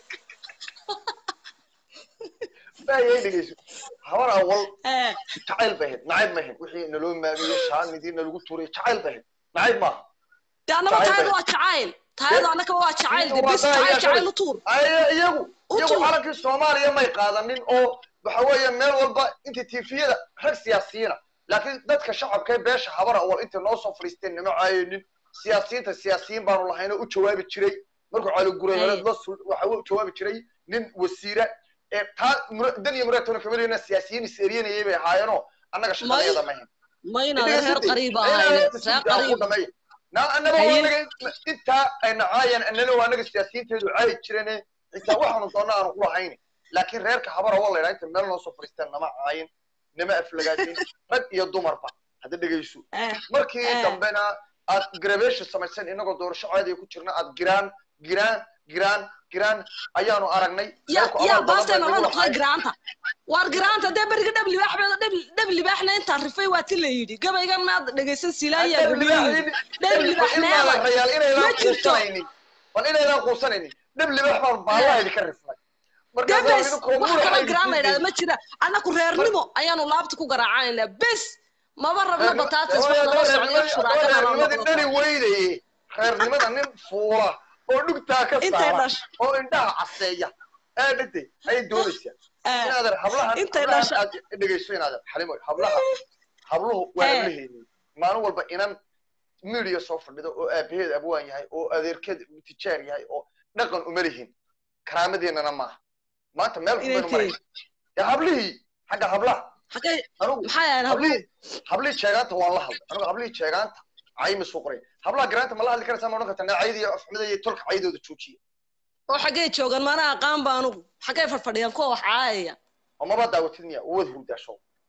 baayay dhegeyso habar awal Eh, jacayl bay ahayd nacayb ma ahayd wixii naloo maamiyey shaanidii nalagu tuuray jacayl bay ahayd nacayb maaha de annaba Jacayl taayadu bay- waa jacayl taayadu annaka waa jacayl de Waa bis daaya jacayl jacayl shalay. u tuur Ay, iyagu U iyagu tuur. calankii soomaaliya may qaadanin oo waxa weeye meel walba inta tifiyada rag siyaasiyiina laakiin dadka shacabka ee beesha habar awal intay noo soo fadhiisteen nama caayinin siyaasiyiinta siyaasiyiin baanu lahayn oo u jawaabi jiray markuu cali guray hore Ay. la sul waxa u jawaabi jiray nin wasiira ee taa mura- dan iyo muraatona kamalina siyaasiyiin is-eryanayay bay ahaayeenoo annaga shaqadeeda ma ahayn mayna reer qariib ahayne reer qariib annaga Haye. anaga intaa ayna caayeen annana waa anaga siyaasiyiinteedu caayi jireen xitaa waxaanu doona aanu ku lahayn laakiin reerka habara waa laydhaa inta meel noo soo fadhiisteen nama caayin nama aflagaadin rag iyo dumarba hadda dhegayso Eh, markii Eh. dambena aad grabeesha samaysan inagoo doorasho caadiga ku jirna aad giraan giraan giraan giraan ayaanu aragnay ya reerku ya abaal badan baastay bay nala nagu noqday lahaayeen. giraanta waar giraanta dee beriga dhab libaax baa dhab dhab libaaxna intaan rifay waa ti la yidhi gabaygan maad dhegaysan silaaya Dhab rubiyo libaax- yidhi dhab libaax ilmaa meela la rayaal inaydaan ma jirto. quusanaynin bal inaydaan quusanaynin dhab libaax baan baallaha idinka rifnay markaas waa debes idinkoo wax muraxa kaloo giraan la idinsiin yidhahda ma jira annaku reernimo ayaanu laabta ku garaacanayna bes maba rabno Reer- bataatis Hooyo, wax nala reer- socdo reer- shuraakana reernimadii nala dhali weynaye reernimada nin fuula oo dhugtaa ka Intay saara dhash- oo indhaha caseeya ee dhintay ayay doonaysaa Eh, inaadan hablahan Intay hablahan dhasha- aad dhegayso inaadan xalimo hablaha habluhu waa Eh. hablaheeni maalin walba inan midiya soo fadhido oo aabaheed abwaan yahay oo adeerkeed tijaar yahay oo dhaqan uma lihin karaamadeenana maaha maanta meel Inay xun baynu marayna dee hablihii xagga hablaha xagee anugu maxaa yahan habluhu hablihii hablihii jeegaanta waan la hadlay anigu hablihii jeegaanta cayma soo qoray hablaha garaanta ma la hadli karaysaa ma odhan kartaa naacayda iyo afxumada iyo tolka caydooda joojiya oo xagee joogan mana aqaan ba anugu xagee fadhfadhiyaan kuwa wax caayaya oo maba daawatid miya uwad hurdaasho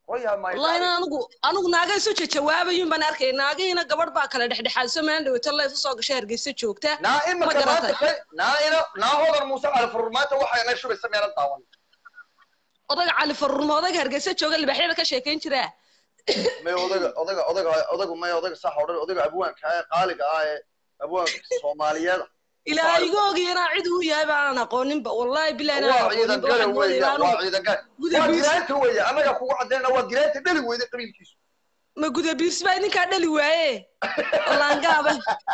hoya my wallahi darling. anigu anigu naaga isu jawaabayun baan arkay naagihiina gabadh baa kale dhexdhexaadso meel dhaweyto la isu soo gashay hargeysa joogta naa ma imika maanta garatay kay naa ina naa hodan muuse cali furur maanta waxay ina shubaysa meela daawan odaga cali farurma odaga hargeysa jooga libaxyada ka sheekayn jiraa may odaga odaga odaga odagu may odaga sax odhan odaga abwaanka ah ee qaaliga ah ee abwaanka soomaaliyeed ilaa iga ogiya inaa cid uu yahay baanan aqooninba wallahi bilahi inaan waa ciidan aqooninba gale waxaan moodaya weeye waa anigu ciidan gale guda waa biis giraanta weeye annaga kugu caddaynana waa giraanta dhali weyde qabiilkiisu ma guda biis baa idinkaa dhali waaye laangaaba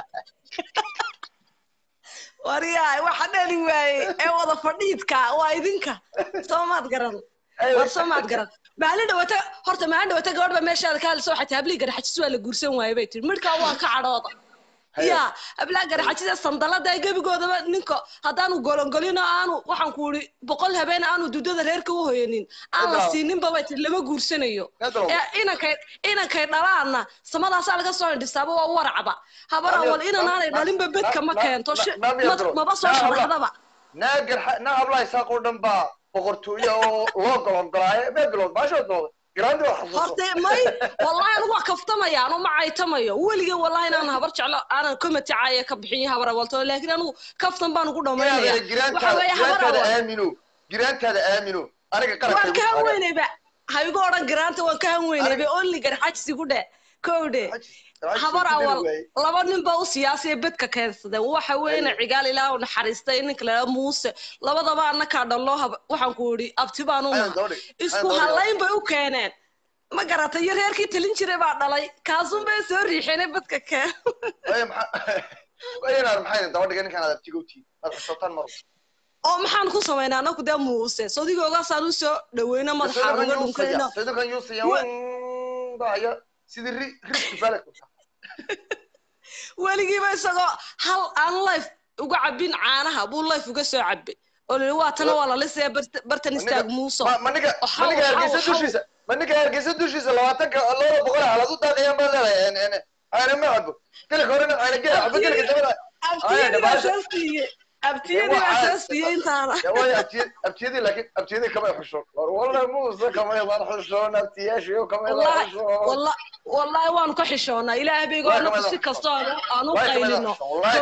waryaay waxa dhali waaye ee wada fadhiidka waa idinka soo maad garan war soo maad garan maalin dhawata horta maalin dhawata gabadh baa meeshaada ka hadlaysa waxay tahay hablii garaxajis waa la guursan waaye bay tiri midhkaa waan ka cadhooda ya hablaa garaxajida sandalada gebigoodaba ninka haddaanu golongolino aanu waxaan ku iri boqol habeen aanu dudada reerka u hoyanin aan la Nadal. siininba bay tiri lama guursanayo Nadal. ee inankay inankay dhalaana samadaasaa laga soo hindhisaaba waa waracba habar Nadal. awal inanaanay Na- dhalinba na- bedka ma na- keento na- shi- na- ma- Nadal. maba soo Na- sharaxdaba naa garxa naa hablaha isaaq oo dhan baa boqortooyo oo loo golongolaayo mee bilood baashood nooda giraanti waa xasuuso horta may wallahi anigu waa kaftamaya anu ma caytamayo weligay wallahi inaan habar jeclo aanan komati caaya ka bixin habar awalto laakiin anigu kaftan baan ugu dhamaynaya inaadana waxa giraantaada weeye habar giraantaada awal aamino giraantaada aamino aniga waan qaranka ka hanweynayba ha igu odhan garaanta waan ka hanweynayba only garxajsi ku dhe kowdhe habar awal laba nin baa u siyaasiya bedka keensadeen waxa weeyna cigaal ilaah u naxariistay ninka la muuse labadaba annakaa dhanloo waxaan ku idhi abti baan u naha isku halayn bay u keeneen ma garatay iyo reerkii talin jiray baa dhalay kaasun bay soo riixeen bedka keen inaad maxay daba dhigay ninkaan aad abtigowtiin aad xishotaan mar oo maxaan ku samaynaa anaku dee muuse sodigoogaasaan u soo dhaweyno madaxa uga dhunkayno sadukan yuusaya baya sidii ri rifti baled weligiiba isagoo hal aan life uga cabin caanaha buu life uga soo cabay oo lili waa tana waa la lisaya bartan istaag muuso maniga maniga hargeysa dushiisa maniga hargeysa dushiisa labaatanka labada boqol halad u daaqayaan baa leedahay ayna ma cabo gelika horena ayna geel cabo gelika dabada abtiyadii baa soo siiyey abtiyadii baa soo siiyey intaana way abtiyadii laakiin abtiyadii kamay xusho war walla muuse kamay baan xushoon abtiyaashiyo kamay baan xushoon wallahi waanu ka xishoonaa ilaahay baygo anaku si kastoo aan u qaylino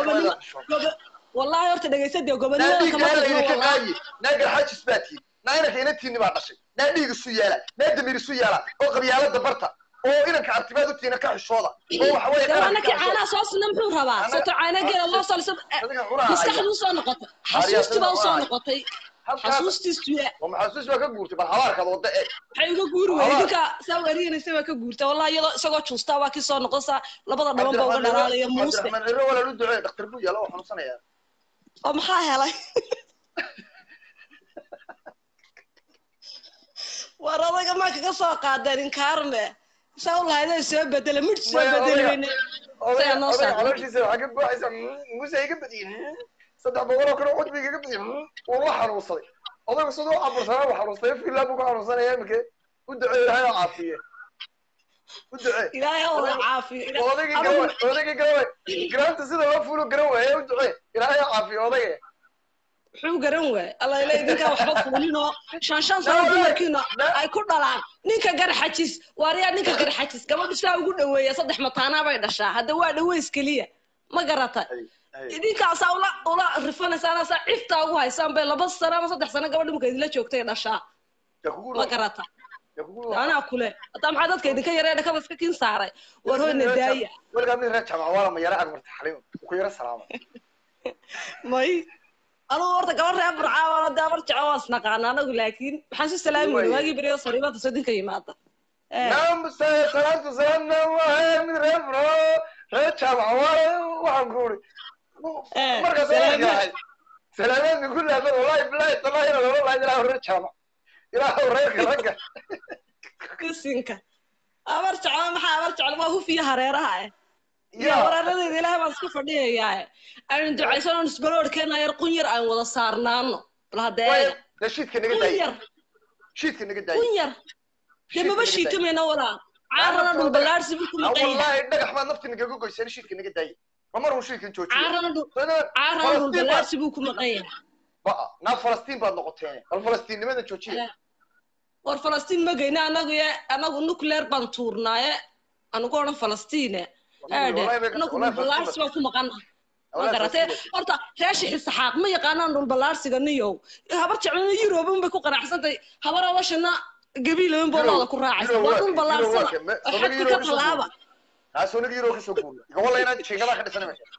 wallahi horta dhegaysadee gobonimada kama tagno naaga xajis baa tihi naa inanka inantiini baa dhashay naa dhiig isu yeela naa damir isu yeela oo qabyaalada barta oo inanka abtibaad utiina ka xishooda oo waxa weeye anaki caanaha soo sina muxuu rabaa soto caana geela loo saliso maskaxduu soo noqotay xasuustii baa usoo noqotay xasuustiisu maxasuus baa ka guurtay bal habaarkaad wada e waxay uga guuri weyday ninka saa wariyanaysa baa ka guurtay wallahi iyadoo isagoo juustaa waa kii soo noqonsaa labada dhaban baa uga dhalaalaya muuse cabdiraxmaan ciro walaa lu duceey dhakhtar buu yaala oo xanuunsanaya oo maxaa helay war adaga maa kaga soo qaadeen inkaarme saa u lahaydee soo bedela midh soo bedeli weyne odaga calooshiisa waxaa ka buuxaysa muuse iga badiye saddex boqol oo kale cudbiga iga badiye wuu la xanuunsaday odagu siduu u cabursanaa buu xanuunsaday filaa buu ku xanuunsanaya imike u duceey ilaahay oo caafiye u ducee ilaahay oo caafiyo odagii garaway odagii garaway garaanta sida loo fuulo garan waaye u ducee ilaahay oo caafiyo odagee muxuu garan waay alla ila idinkaa waxba fuulinoo shan shan sano dumarkiina ay ku dhalaan ninka garxajis waaryaa ninka garxajis gabadhu saa ugu dhaweeya saddex mataanaa bay dhashaa hadda waa dhaweys keliya ma garata idinkaasaa ula ula rifanaysaan saa ciftaa ugu haysaan bay laba sano ama saddex sano gabadh marka idinla joogtay dhashaa ma garata anaa kule hataa maxaa dadka idinka yaree dhakada iska kin saaray war hoyna daaya weligaa mid reer jamac waala ma yara agmarta xaliim ku yara salaama may anugu horta gabar reer burcaawana dee abar jecel waa isnaqaana anagu laakiin waxaan si salaami weyne waagii beriyo sariibada sodinka yimaada naamse salaatu salaamna waahe mid reer buro reer jamac waala waxaan ku uri markaas yahay salaameed min kulli hadan wallahi bilahi tallahi ina loola lahayd ilaahu reer jamac ilaahu reerka ragga kisinka abar jecel maxaa abar jecel waa hufiya hareeraha eh iyo wareeradeeda ilaahay baan isku fadhiyayaa aynu ducaysano isbaloorkeena yar qun yar aan wada saarnaano bal haddee shiidka naga daaya shiidka naga daaya qun yar dee maba shiitamayna walaa caarana dhul ballaarsi buu ku maqan yahay wallahi dhagax baad nafti nagaga goyseen shiidka naga daaya ma mar uu shiidkan joojiyo caarana dhul caarana dhul ballaarsi buu ku maqan yahay ba naa falastiin baad noqoteen bal falastiinnimada joojiya war falastiin ma geyna anagu ye anagu nuclear baan tuurnaaye anugu odhan falastiine aadhe anagu dhulballaarsi baan ku maqana ma garatee horta reeshi xisaxaaq ma yaqaanaan dhulballaarsiga niyow habar jeclana yuroban bay ku qanacsantay habar awashana gabiilaban boolooda ku raacaysa waa dhulballaarsada xadka ka tallaaba kaasoo yuro kasoo guurna gobol inaan jiingada ka dhisan meesha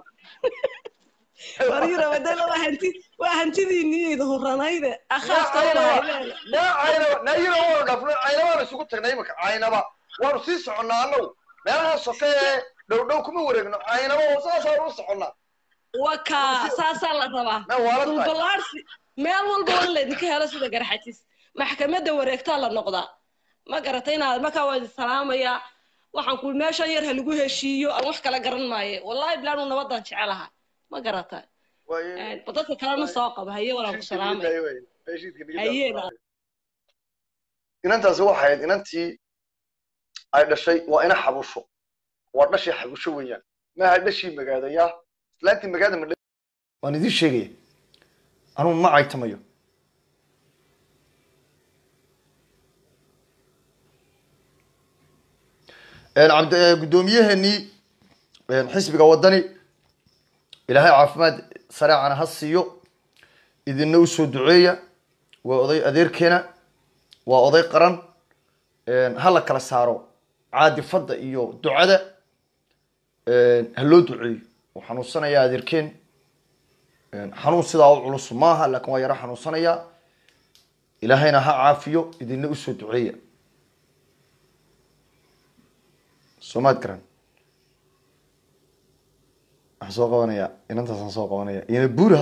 war yurobadela waa hanti waa hantidiiniyeyda huranayde akhaafta na caynaba na yuro waanu dhafno caynabaan isugu tagnay imika caynaba waanu sii soconnaa annagu meelaha soke ee dhow dhow kuma wareegno caynaba saasaanu u soconnaa waka saasaa la rabaa na waala tahay dhulballaarsi meel walba waa in laydinka helo sida garxajis maxkamadda wareegtaa la noqdaa ma garatay inaad markaa waa idin salaamayaa waxaan ku meeshan yar ha lagu heshiiyo aan wax kala garan maaye wallahi bilaanu nabadan jecelaha ma garata waaye ba dadka kalena soo qaba haye walaan ku salaamaya haye inantaasi waxay ahayd inantii ay dhashay waa ina xabusho waa dhashii xabusho weeyaan maaha dhashii magaadayaa islaantii magaada ma waan idiin sheegaya anugu ma caytamayo cabd guddoomiyaheenii xisbiga waddani ilaahay caafimaad sareecana ha siiyo idinna usoo duceeya waa oday adeerkeena waa oday qaran ha la kala saaro caadifadda iyo ducada ha loo duceeyo wuu xanuunsanayaa adeerkeen xanuun sidaa u culus maaha laakiin waa yaro xanuunsanayaa ilaahayna ha caafiyo idinna usoo duceeya soomaad garan waxaan soo qabanayaa inantaasaan soo qabanaya ina buuri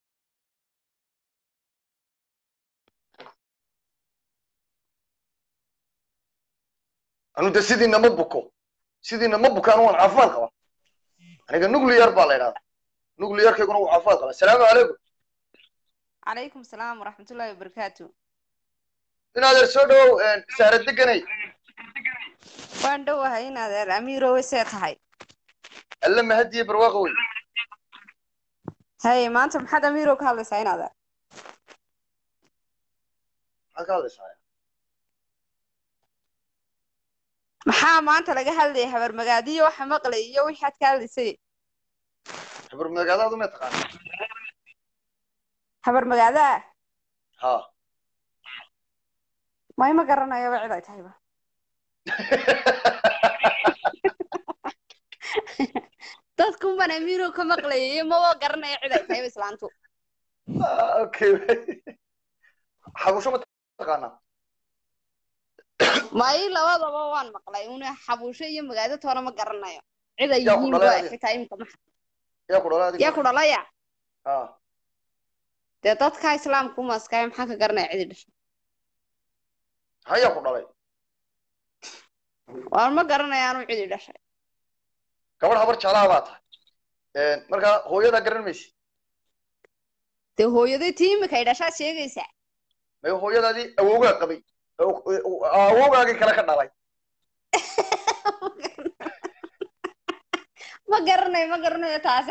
anu de sidiina ma buko sidiina ma buko anu waan caafimaad qaba aniga nuclear baa la idhahdaa nuclearkayguna wuu caafimaad qaba asalaamu calaykum calaykum salaam waraxmatullaahi wabarakaatu in adeer soo dhawow saara deganay waan dhowahay in adeer amiirowe see tahay alle mahadiye barwaaqo wey haye maanta maxaad amiirow ka hadlaysaa in adeer maxaad ka hadlaysaa maxaa maanta laga hadlayay habar magaadiyo waxa maqlay iyo wixaad ka hadlaysay habar magaadaadu ma taqaana habar magaadaa ha may ma garanayaba cid ay tahayba dadkunban amiirow ka maqlayay iyo maba garanaya cid ay tahayba islaantu okay xabusho ma taqaanaa may labadaba waan maqlay una xabuusho iyo magaado toona ma garanayo cid ay Yaa ku yihiin dhalay ba adiga? xitaa imika maxa yaa ku dhalay adiga yaa ku dhalaya ha dee dadka islaamka umaskaya maxaa ka garanaya cidi dhashay ha yaa ku dhalay waan ma garanaya anu cidi dhashay gabadh habar jeclaha baa tahay marka hooyadaa garan maysi dee hooyaday tii imika ay dhashaad sheegaysaa may hooyadaadii awowgaa qabay awowgaagii kale ka dhalay ma garanayo ma garanayo taase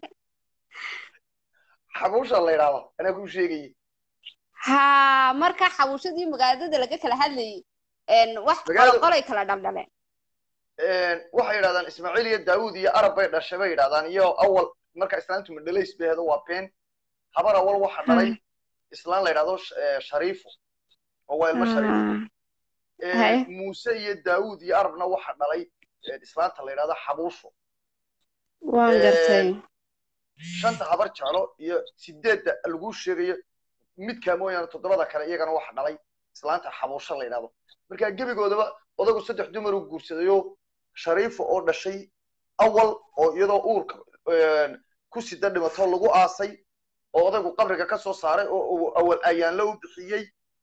xabusha la idhaahda anaa kuu sheegayay ha marka xabuushadii magaadada laga kala hadlayay wax Magaalada- qolay kala dhaldhaleen waxay yidhahdaan ismaaciil iyo daawud iyo arab bay dhashay bay yidhahdaan iyo awal marka islaantu madhalays bay ahdo waa been habar awal waxa dhalay islaan la yidhahdo sh- eh, shariifo oo waa ilmo shariif Eh, Hay. muuse iyo daawud iyo arabna waxa dhalay eh, islaanta la yidhahdo xabuusho waan Eh, gartay shanta habar jeclo iyo sideedda lagu sheegayo midkaa mooyaane toddobada kale iyagana waxa dhalay islaanta xabuusho la yidhahdo marka gebigoodaba odagu saddex dumar uu guursadayo shariifo oo dhashay awal oo iyadoo uurka eh, ku sida dhimato lagu aasay oo odaygu qabriga ka soo saaray oo uu awal ayaanla u bixiyey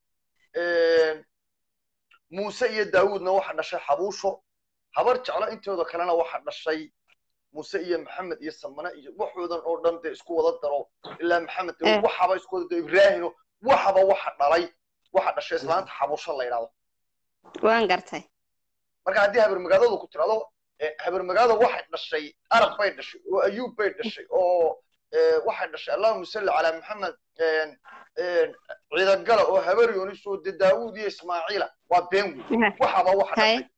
muuse iyo daawuudna waxa dhashay xabuusho habar jeclo intooda kalena waxa dhashay muuse iyo maxamed iyo samane iyo waxoodan oo dhan dee isku wada daro ilaa maxamed dee Eh. waxaba isku wada daro ibraahino waxaba waxa dhalay waxa dhashay islaanta xabuusho la yidhahdo waan gartay marka haddii habarmagaadadu ku tirado eh, habarmagaada waxay dhashay arab bay dhashay oo ayuub bay dhashay oo waxay dhashay allahuma salli calaa maxamed ciidagala oo habar yunis oo de daawuud iyo ismaaciila waa been wey waxaba waxa hay dhashay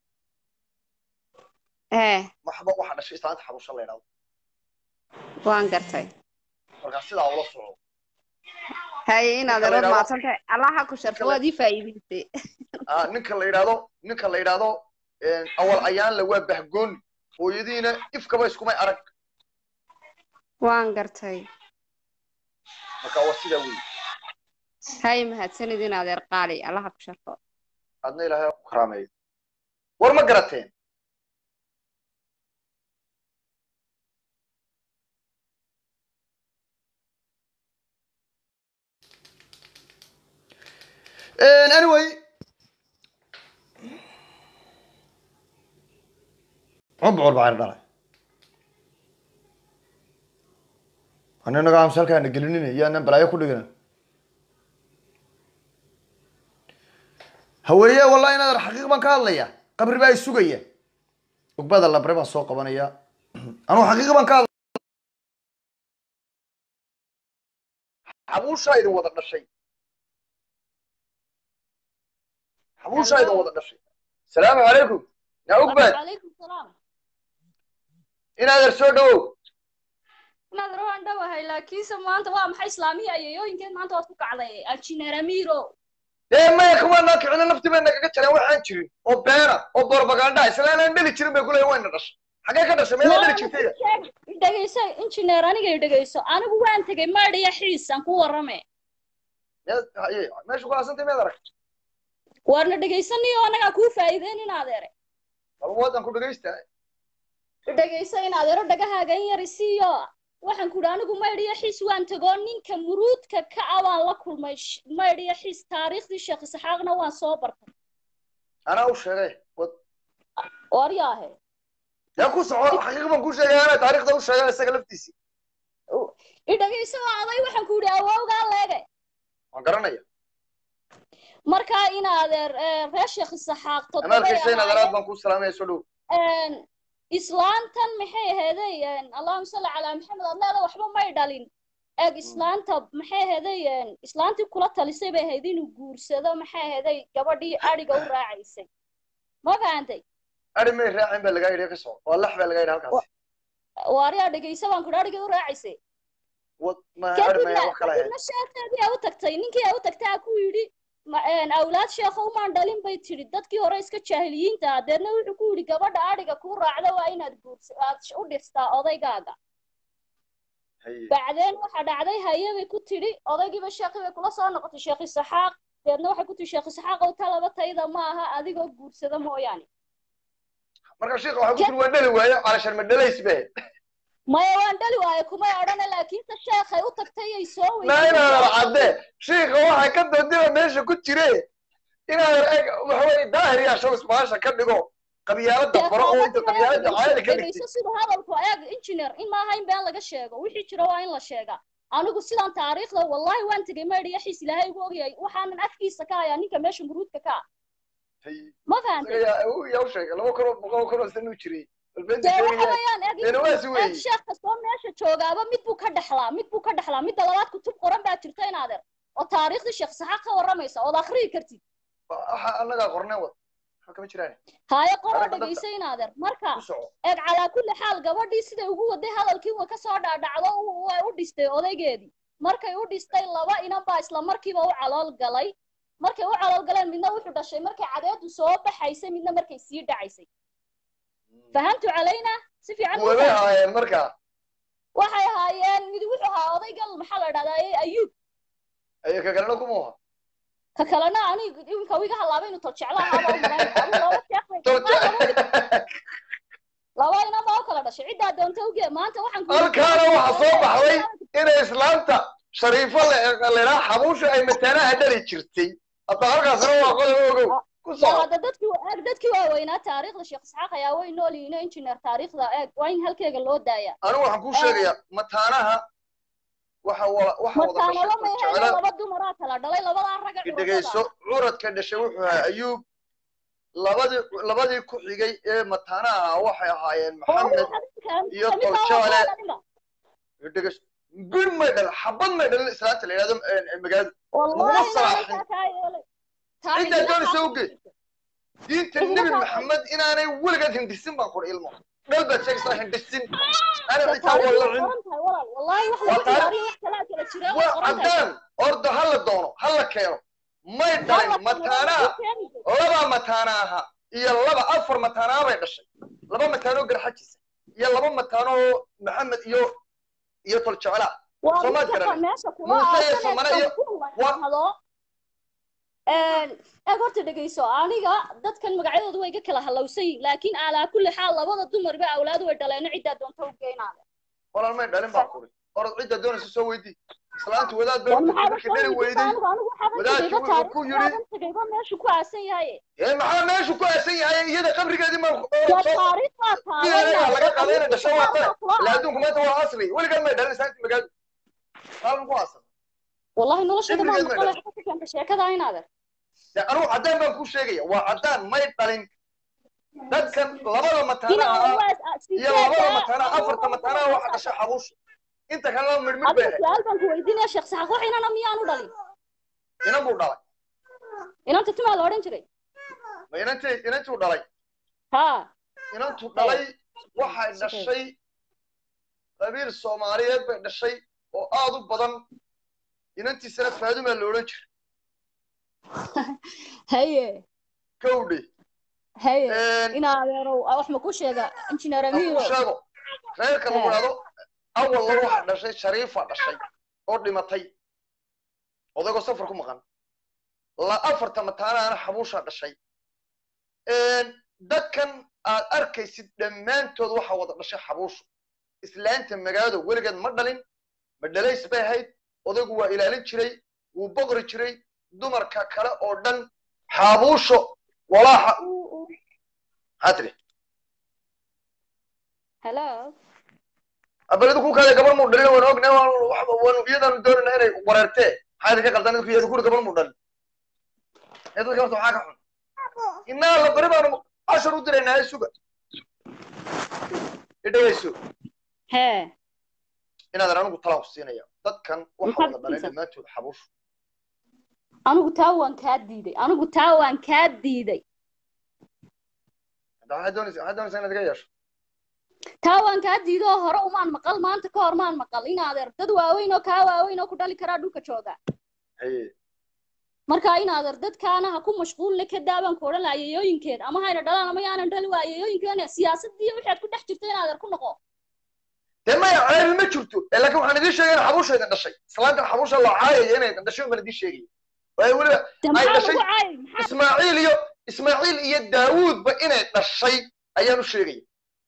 ee waxba waxa dhashay islaanta xabusha la yidhahdo waan gartay markaa sidaa ula soco haye inaad Ninka la erood yidhaahdo- maadsan tahay allaha ku sharfo Ninka la- waad ii faa'iidaysay Ah, ninka la yidhahdo ninka la yidhahdo awal ayaanle waa bahgooni hooyadiina ifkaba iskumay arag waan gartay marka waa sidaa wey haye mahadsanid inaad eer qaali allaha ku sharfo adna ilaahay ha ku karaameeyo war ma garateen anyway cubcur baa dhalay ana inaga amsa halkaana gelinina yaanan balaayo ku dhigina haweeye wallahi inaad xaqiiq baan ka hadlaya qabri baa isugaya ugbada labre baan soo qabanaya anugu xaqiiq baan ka hadlaya xabuushaa idin wada dhashay xabuushaa idin wada dhashay salaamu calaykum yaa ugbad calaykum salaam inaader soo dhawow inaad rawaan dhowahay laakiinse maanta waa maxay islaamiya ayayooyinkeed maanta waad ku kacday injineer amiiro dee maya kumaanaa kicina nafti bay nagaga jareen waxaan jirin oo beena oo propaganda isla inaan dheli jirin bay kuleeyihin wayna dhashay xagee ka dhashay meelaa dheli jirtay dhegeyso injineer aniga dhegeyso anigu waan tegey maadhiya xiis aan ku warrame Meed- haye, meesha ku aasantay meed arag waarna dhegeysaniyo anagaa kuu faa'iideyn in adeere bal wadan ku dhegaysta dhegeyso in adeero dhagahaaga in yar isiiyo waxaan ku idhi anigu maydhiya xiis waan tegoo ninka muruudka ka ah waan la kulmay Sh- maydhiya xiis taariikhdii sheekh isxaaqna waan soo bartay anaa u sheegay wad waryaahe yaa ku soco xaqiiq baan ku sheegay anaa taariikhda u sheegay isaga laftiisii i dhegeyso oo aday waxaan ku idhi awowgaa leege waan garanaya markaa in adeer eh, reer sheekh isaxaaq ama toddobay arkaysa in adaraad ahaayeen baan ku salaamaya soo dhow een, islaantan maxay aheeday een, allahuma salli calaa maxamed aad leeda waxba may dhalin eeg islaanta maxay aheeday een, islaantii kula talisay bay ahayd inuu guursado maxay aheeday gabadhii adhiga u raacaysay ma fahantay ari may raacin baa lagaa yidhi ka soco waa lax baa lagaa yidhi halkaas waariyaa dhegeysa baan kudhi adhigii u raacaysay wad ma ari kadibna maya wax kala ahayd kadibna sheekeedii aa u tagtay ninkii aa u tagtay aa ku yidhi ma- een, awlaad sheekho umaan dhalin bay tidhi dadkii hore iska jaahiliyiinta ah deedna wuxuu ku yidhi gabadha adhiga kuu raacda waa inaad guursa aad sh- u dhistaa odaygaaga haye bacdeen waxa dhacday haye bay ku tidhi odaygiiba sheekhi bay kula soo noqotay sheekh isaxaaq deedna waxay ku tihi sheekh isaxaaq ow talaba tayda ma aha adigoo guursada mooyaane marka sheekha waxaa ku tiri waan dhali waayo calashan ma dhalays be maya waan dhali waaye kumay odhane laakiinse sheekhay u tagtay ay soo na inaadan weydiisay cadde sheekha waxaa ka doodiba meesha ku jire inaadan eg waxaweye daahir yaa shabis maasha ka dhigo qabyaalada baro oo inta qabyaalada caadada ka dhigtay dhegeyso siduu hadalku eeg engineer in maaha in been laga sheego wixii jira waa in la sheegaa anigu sidaan taariikhda wallahi waan tegey maydhiya xiis ilaahay ugu ogyahay waxaanan afkiisa ka hayaa ninka meesha muruudka ka ah Haye. ma fahantay isaga yaa uu yaa u sheegay laba kun oo boqol kun oo sano u jiray balbeenta dee waxa sheegaya weeyaan eeg Dee waasi eeg weeye. sheekh kastoo meesha joogaaba mid buu ka dhexlaa mid buu ka dhexlaa midda labaad kutub qoran baa jirta in adeer oo taariikhdii sheekh saxaaq ka warramaysa ood akhriyi kartid waxa annagaa qorneen wad waxa kama jiraan haaye qoroo Aragga dadka. dhegeysa in adeer marka ku soco eeg calaa kulli xaal gabadhii siday ugu waday hadalkii way kasoo dhaadhacdo u- way u dhistay odaygeedii markay u dhistay laba inan baa isla markiiba u calool galay markay u calool galeen midna wuxuu dhashay markay cadeedu soo baxaysay midna markay sii dhacaysay fahamtu calayna si fiican ma kuwabay fahamtay? haayeen markaa waxay ahaayeen mid wuxuu ahaa odaygal maxaa la dhahdaa ayuub ayo ka kalena kuma aha ka kalena aniga iminka wiga halaaba inuu tol jeclo ahaaba u malayn adu laba sheekh bay Tolje- laba inan baa u kala dhashay ciddaa doonta uge maanta waxaan ku halkaana waxaa soo baxday inay islaanta shariifo leeraa xabuusha ay mataanaha dhali jirtay hadda halkaasna waa qodob ogow ku waa soco hadda dadkii eeg dadkii waaweynaa taariikhda sheekh isxaaq ayaa way nool yihiin oo engineer taariikhda eeg waa in halkeega loo daaya anigu waxaan kuu sheegayaa mataanaha waxa wa- waxa wada mataanalo dhashay may jecela hayno laba dumaraa kala dhalay labadaa raga dhegeyso curadka dhashay wuxuu ahaa ayuub labadii labadii ku xigay ee mataanaha ahaa waxay ahaayeen maxamed iyo toljaale dhegas bir may dhalin xabad may dhalin islaanta la yidhahdo magaalada والله Laguma لا salaaxin. لا كايلي Intaa doonaysa oge. diinta Laguma nebi salaaxin. maxamed inaanay weligeed hindisin baan kuri ilmo dhal baad sheegaysaa hindisin ana xitaa wallacin والله واحد Waa taariikh. تاريخ ثلاثة لشراء waa caddaan orda ha la doono ha la keeno may dhalin mataanaa laba mataana aha iyo laba afar mataanaa bay dhashay laba mataanoo garxajisa iyo laba mataanoo maxamed iyo iyo toljecela Soomaad garanay. Muuse iyo Somane iyo- wa- eeg horta dhegeyso aniga dadkan magacyadooda way iga kala halowsan yihin laakiin alaa kulli xaal labada dumarba awlaad way dhaleeno ciddaa doonta u geynaada walaal may dhalin baan kuri orod cidda doonaysa soo weydii islaantu wadaad bay maxaa markii dhali weyday anigu anigu wadaadkii waxaaban wuxuu ku yidhi tagayba tagayba meeshu ku aasan yahaye ee maxaa meeshu ku aasan yahay iyada qabrigeedii ma waa taariikh baa biyaha laga qadayna dhasho waa tale taabanaa ilaa adduunku maanta waa asri weligeed may dhalin islaanti magaadu maalin ku aasan wallahi noloshayda maan Cimrigeed ma maqalay ka keenta sheekada inaader dee anugu caddaan baan kuu sheegaya waa caddaan may dhalin dadkan labada mataana ah iyo labada mataana afarta mataana waxa dhashay xabuusha inta kalena midhmid bay adiga ahayd su-aal baan ku weydiinaya sheekh saxaq wax inana miyaanu dhalin inan buu dhalay inanta timaa la odhan jiray ma inantii inantuu dhalay ha inantu dhalay waxay dhashay qabiil soomaaliyeed bay dhashay oo aad u badan inantiisana faadumaa la odhan jiray haye kowdhe haye ina adeerow wax ma ku sheega injineer ku amiiro sheego reerka lagu dhahdo awalla waxa dhashay shariifa dhashay oo dhimatay odagoo safar ku maqan la afarta mataanaana xabuusha dhashay dadkan aad arkaysid dhammaantood waxa wada dhashay xabuushu islaanta magaalada weligeed ma dhalin ma dhalays bay ahayd odaygu waa ilaalin jiray wuu boqri jiray dumarka kale oo dhan xabuusho walaaxa maxaa tiri hello abaledu ku kaada gabar muu dhalin waan ognay waanu iyadaanu doonayna inay wareertee maxaa idinka qaldan idinku iyada kuri gabar muu dhalin ee dadka horta waxaa ka xun innaga la bari baanu cashar u diraynaa ee suga idhagayso hee inaadan anigu talaa ku siinaya dadkan waxa Maxaad wada dhalay siinaysaa? dhammaantood xabuushu anigu taa waan kaa diiday anigu taa waan kaa diiday hadda waxaad doonaysa waxaad doonaysaa inaad iga yeesho taa waan kaa diiday oo hore umaan maqal maanta ka hor maan maqal in adeer dad waaweyn oo kaa waaweyn oo ku dhali karaa dhulka jooga haye marka in adeer dadkaana ha ku mashquulina ka daabaan ku odhan ayayooyinkeed ama hayna dhalaan ama yaanan dhali waa ayayooyinkeena siyaasadii waxaad ku dhex jirta in adeer ku noqo dee maya ceebi ma jirto ee laakiin waxaan idiin sheegay in xabuusha idin dhashay islaantan xabuusha loo caayaya inay idin dhashay baan idiin sheegaya waayo weliba de Ay maxaa dhashay. lagu caayay maxaa ismaaciil iyo ismaaciil iyo daawuudba inay dhashay ayaan u sheegaya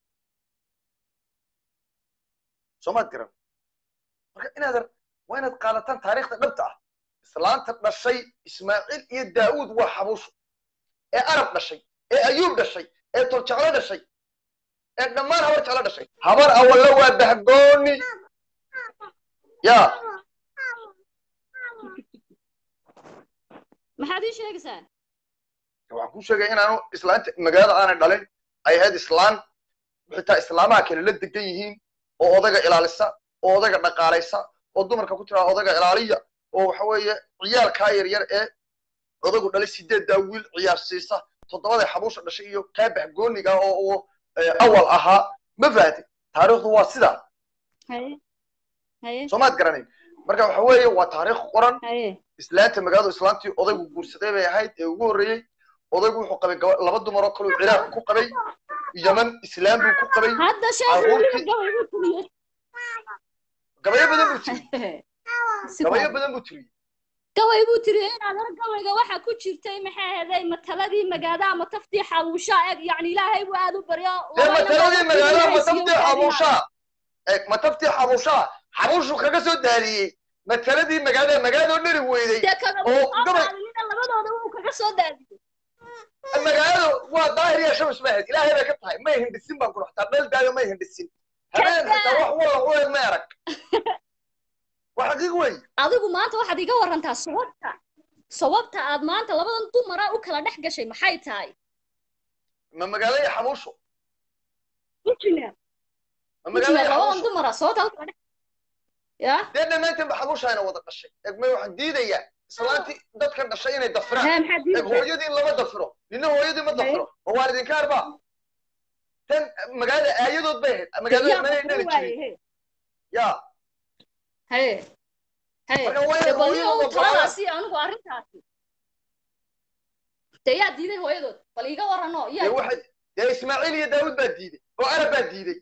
soomaad garan marka inaadan waa inaad qaadataan taariikhda dhabta ah islaanta dhashay ismaaciil iyo daawuud waa xabuusho ee arab dhashay ee ayuub dhashay ee toljeclo dhashay ee dhammaan habar jeclo dhashay habar awalla waa bahgooni ya maxaad ii sheegaysaa waxaan kuu sheegaya inaanu islaanta magaalada aanay dhalin ay ahayd islaan xitaa islaamaha kale la degan yihiin oo odaga ilaalisa oo odaga dhaqaalaysa oo dumarka ku tiraa odaga ilaaliya oo waxa weeye ciyaalkaa yaryar ee odagu dhalay sideeddaa wiil ciyaar siisa toddobaday xabuusha dhashay iyo kaa bahgooniga oo uu awal ahaa ma fahatay taariikhdu waa sidaa haye haye soomaad garanayn marka waxa weeye waa taariikh qoran haye islaanta magaaladu islaantii odaygu guursaday bay ahayd ee ugu horreeyey odaygu wuxuu qabay gaba- laba dumar oo kale uu ciraaq ku qabay yaman islaam buu ku qabay hadda sheekh Carruurtii- gabay buu tiriyey gabayo badan buu tiriyey Si gabayo fiican. badan buu tiriyey gabay buu tiriyey in adeer gabayga waxa ku jirtay maxay ahaday mataladii magaada ama taftii xabuusha eeg yacni ilaahay buu aad u baryo dee laba mataladii inaad magaalada haysiyo mataftii gaadina. xabuushaa eeg mataftii xabuushaa xabuushu kaga soo daariyey mataladii magaalada magaaladoo dheri weyday dee kaga oo soo gabay- qaadinina labadooda wuu kaga soo daadiyey magaalada waa daahir iyo shamus ma ahayd ilaahay bay ka tahay may hindhisin baan kula xataa dheel daayo may hindhisin habeen xitaa wax walla u eeg may arag waa xaqiiq wey adigu maanta waxaad iga warantaa sababta sababta aad maanta labadan dumara u kala dhex gashay maxay tahay ma magaalo iyo xabuusho injineer ma magaalo injineer iyo labadan xabuusho dumara sababta u kala dhex ya dee dhammaantiin ba xabuushaayna wada dhashay egmay waxaan diidayaa islaantii dadkan dhashay inay dafiraan hee maxaa eg diidaysaa hooyadii lama dafiro nina hooyadii ma dafiro oo waalidinka arba tan magaalada aayadood bay ahayd magaalada yaa manay dafir dhali waaye jirin he ya hee hee marka waa dee inay bal hooyada niyow ogolaan taladaasi anigu arrintaasi dee yaa diiday hooyadood bal iiga warranoo dee yaa waxay dee ismaaciil iyo daawud baa diiday oo arab baa diiday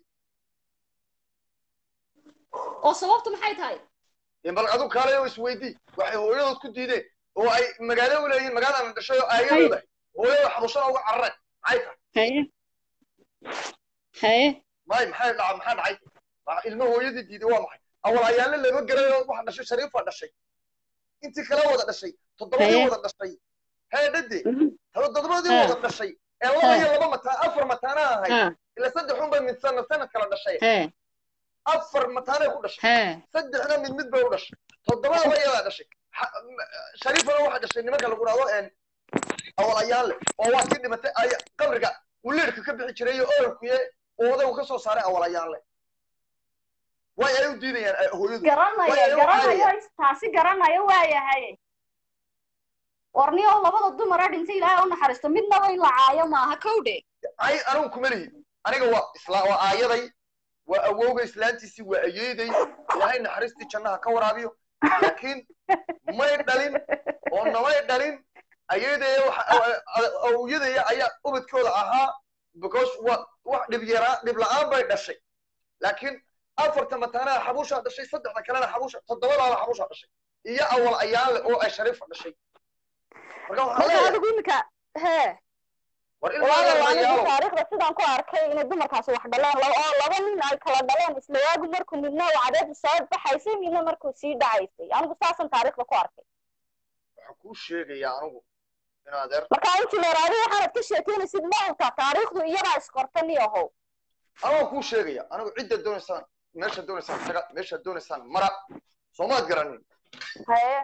oo sababtu maxay tahay dee bal adu kaalay oo isweydii waxay hooyadood ku diideen oo ay magaalo u leeyihiin magaalada dhashay oo aayadooda hooyada xabuushada uga carareen maxay tahay haye haye may maxay dhaca maxaa dhacay Waa ilmo hooyadii diiday waa maxay awal ayaale lama garayo waxa dhashay shariifa dhashay intii kala wada dhashay toddobadii Haye. wada dhashay hee dhade Mhm. toddobadii Ha. wada dhashay ee laba Ha. iyo laba mataan afar mataana ahayd ha ila saddex un bay mid sanad sanad kala dhashay hee afar mataanay ku dhashay hee saddexna mid mid bay u dhashay toddobadaba iyadaa dhashay Ha- m- shariifana waxaa dhashay nimanka lagu dhahdo een awal ayaale oo waa kii dhimatay ay qabriga uu leerka ka bixi jiray iyo oolkuye oo odagu ka soo saaray awal ayaale way ay u diidayaan ay- hooyadu garanayo Way- garanayo taasi garanayo waayahay warniyow labada dumara dhintay ilaahay u naxariisto midnaba in la caayo maaha kowdhe ay anigu kuma lihi aniga waa isla waa aayaday waa awowga islaantiisii waa ayeeday ilaahay naxariistii jannaha ka waraabiyo laakiin may dhalin oo namay dhalin ayeedaya awyadaya ayaa ubadkooda ahaa because wa wax dhib yaraa dhib la-aan bay dhashay laakiin afarta mataanaha xabuushaa dhashay saddexda kalena xabuusha toddobadaaba xabuushaa dhashay iyo awal ayaanle oo ay shariifa dhashay marka waxaan marka leeyahay adigu iminka hee war waayo anigu ilmayaalo taariikhda sidaan ku arkay inay dumarkaasi wax dhaleen la- oo laba nin ay kala dhaleen isla waagu markuu midna uu cadeedu soo baxaysay midna markuu sii dhacaysay anigu saasan taariikhda ku arkay waxaan kuu sheegayaa anigu in adeer marka injineeraadi waxaanad ka sheekeynaysid ma ogtaa taariikhdu iyadaa isqorta ni ahow anaa kuu sheegaya anigu cidda doonaysaan meesha doonaysaan taga meesha doonaysaan mara soomaad garanin haye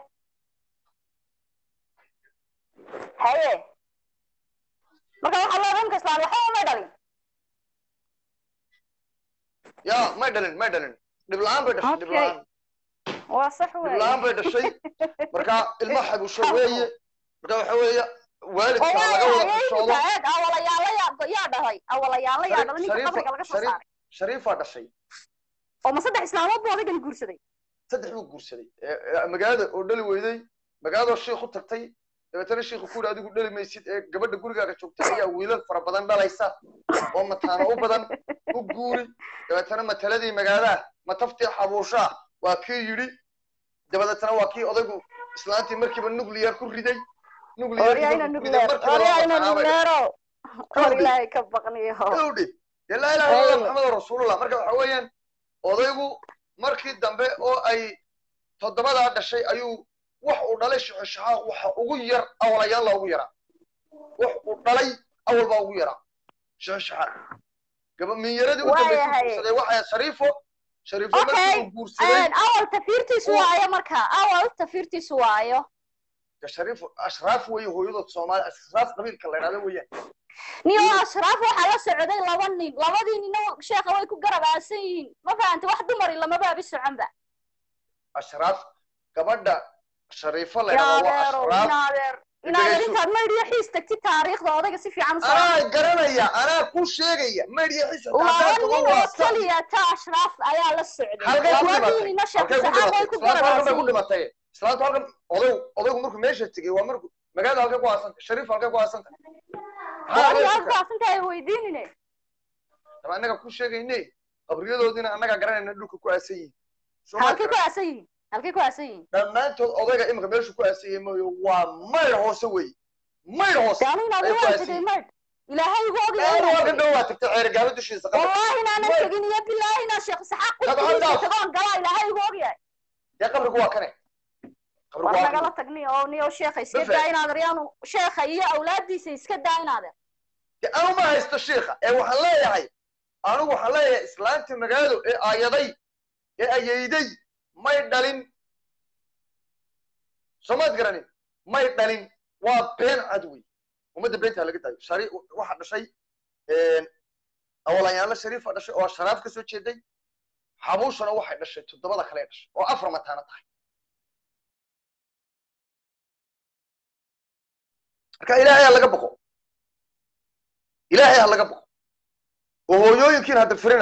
haye marka waxaa loo dhanka islaan waxba uma dhalin ya may dhalin may dhalin dhib la-aan bay dhashay dhib Okay. la-aan waa sax dhib weeye la-aan bay dhashay marka ilma xabusho weeye marka waxa weeye oo waalidka laga waayo wada hayeenka xishoodo eeg awalayaala yaa yaa dhalay awalayaala yaa Shariif- dhalay ninka Shariifa- qabriga laga soo Shariif- saaray shariifaa dhashay oo ma saddex islaamood buu odaygan guursaday saddex buu guursaday ee- ee magaalada oo dhali weyday magaaladoo shiikh u tagtay dabeetana shiikhu ku yidhi adigu dhali maysid ee gabadha gurigaaga joogta ayaa wiilal fara badan dhalaysa oo mataano u badan u guuri dabeetana mataladii magaalada mataftii xabuushaa waa kii yidhi dabadeetana waa kii odaygu islaantii markiiba nuclear ku riday oryayna nugleer oryayna nugleero or ilaahay ka baqniyo dhowdhe dee laa ilaha illa maxamed rasuulullah marka waxa weeyaan odaygu markii dambe oo ay toddobadaa dhashay ayuu wax uu dhalay shixishaxaa waxa ugu yar awlayaan loogu yaraa wax uu dhalay awal baa ugu yaraa shixishaxaa gaba minyaradii u dambaysay Waayahay. guursaday waxay shariifo shariifo Okay. markii uu guursaday awal tafiirtiisu waayo marka awal tafiirtiisu waayo ka shariifo ashraaf weeye hooyadood soomaali ashraaf qabiilka la idhahdo weeyaan niyo ashraaf waxaa la socday laba nin labadii nina sheekha way ku garab aasan yihiin ma fahanta wax dumari lamabaabi soconba ashraaf gabadha shariifo la yaa idhahdo waa adeero ashraaf in adeer in adeer Dhegayso. intaad maydhiyo xiis tagtid taariikhda odayga si fiican u soo anaa garanaya anaa ku sheegaya maydhiya xisa laba taataanka nin waa oo waa sax keliya ta ashraaf ayaa la socday halkay ku labadii dhimatay nina sheekh halkay ku saxaab way dhimatay ku islaantu garab halkan bay aasan ku dhimatay islaantu halkan odaygu odaygu markuu meesha tegey waa markuu magaalada halkay ku aasantay shariif halkay ku aasantay maxaa adiga meesha aad ka baasantahay weydiinine daba annaga ku sheegayne qabriyadoodiina annaga garanayna dhulka ku aasan yihiin Soo ma halkay ku garan? aasan yihiin halkay ku aasan yihiin dhammaantood odayga imika meeshu ku aasan yahay mooye waa mayr hoose weeye mayr hoose daanu inaad ay ku waan aasan tegay yihiin maydh ilaahay igu Daawo ogyahay halkan dhow waa tagtay ceerigaalo dushiisa qabri والله إن أنا Wait. تجين يا بالله إن شيخ سحاق طب قلت هل لي داف؟ تبغى قلا إلى هاي وقيا dee qabrigu waa kane qabrigu waa والله kane قلا تجني أو نيو شيخ يسكت بالفعل. داين هذا ريان شيخ هي أولادي سيسكت داين هذا dee anu ma haysto shiikha ee waxaan leeyahay anigu waxaan leeyahay islaantii magaaladu ee aayaday ee ayeyday may dhalin soomaad garanin may dhalin waa been cad wey ummadda beentaa laga daayo shari waxa dhashay awalayaanla shariifa dhashay oo sharaaf ka soo jeeday xabuushuna waxay dhashay toddobada kale dhashay oo afar mataana tahay marka ilaahay ha laga boqo ilaahay ha laga boqo oo hooyooyinkiin hadda firina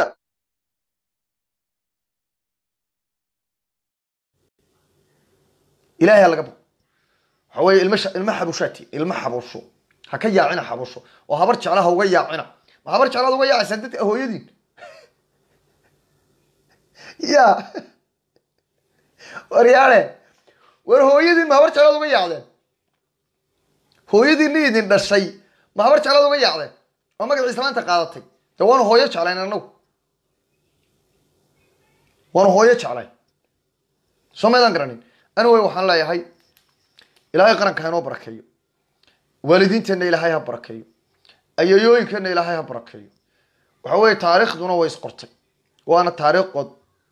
ilaahay ha laga boqo waxa weeye ilma sha- ilma xabushaati ilma xabusho ha ka yaacina xabusho oo habar jecla ha uga yaacina ma habar jeclaad uga yaacaysaa dadka hooyadiin ya waryaale war hooyadiin ma habar jeclaad uga yaacdeen hooyadiinni idin dhashay ma habar jeclaad uga yaacdeen oo magaca islaanta qaadatay de waanu hooyo jeclayn annagu waanu hooyo jeclayn soo maydaan garanin anyway waxaan leeyahay ilaahay qaranka ha inoo barakeeyo waalidiinteenna ilaahay ha barakeeyo ayayooyinkeenna ilaahay ha barakeeyo waxa weeye taariikhduna way isqortay waana taariikh qod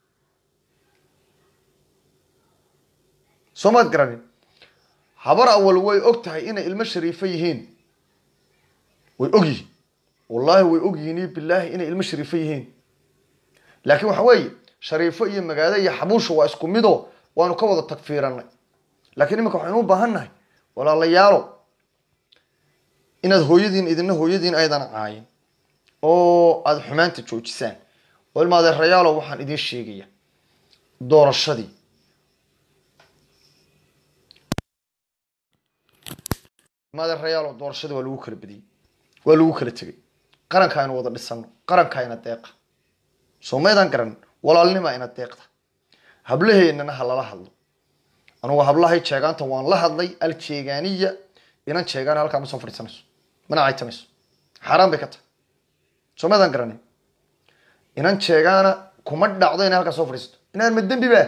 soo maad garanin habar awal way og tahay inay ilmo shariifo yihiin way og yihiin wallaahi way og yihiin iyo bilaahi inay ilmo shariifo yihiin laakiin waxa weeye shariifo iyo magaalo iyo xabuusha waa isku midoo waanu ka wada tagfiiranay laakiin iminka waxaynu u baahan nahay walaalayaalo inaad hooyadiin idina hooyadiin aydan caayin oo aada xumaanta joojisaan oo ilma adeerayaalo waxaan idiin sheegaya doorashadii ilma adeerayaalo doorashadii waa lagu kala badiyey waa lagu kala tegay qaranka aynu wada dhisano qaranka ina deeqa soo maydaan garan walaalnima ina deeqda hablaheennana ha lala hadlo anugu hablahay jeegaanta waan la hadlay aljeegaaniya inan jeegaan halkaa ma soo fadhiisanayso mana caytamayso xaaraan bay ka tahay soo maydaan garanin inan jeegaana kuma dhacdo inay halkaa soo fadhiisato inaan ma dembi ba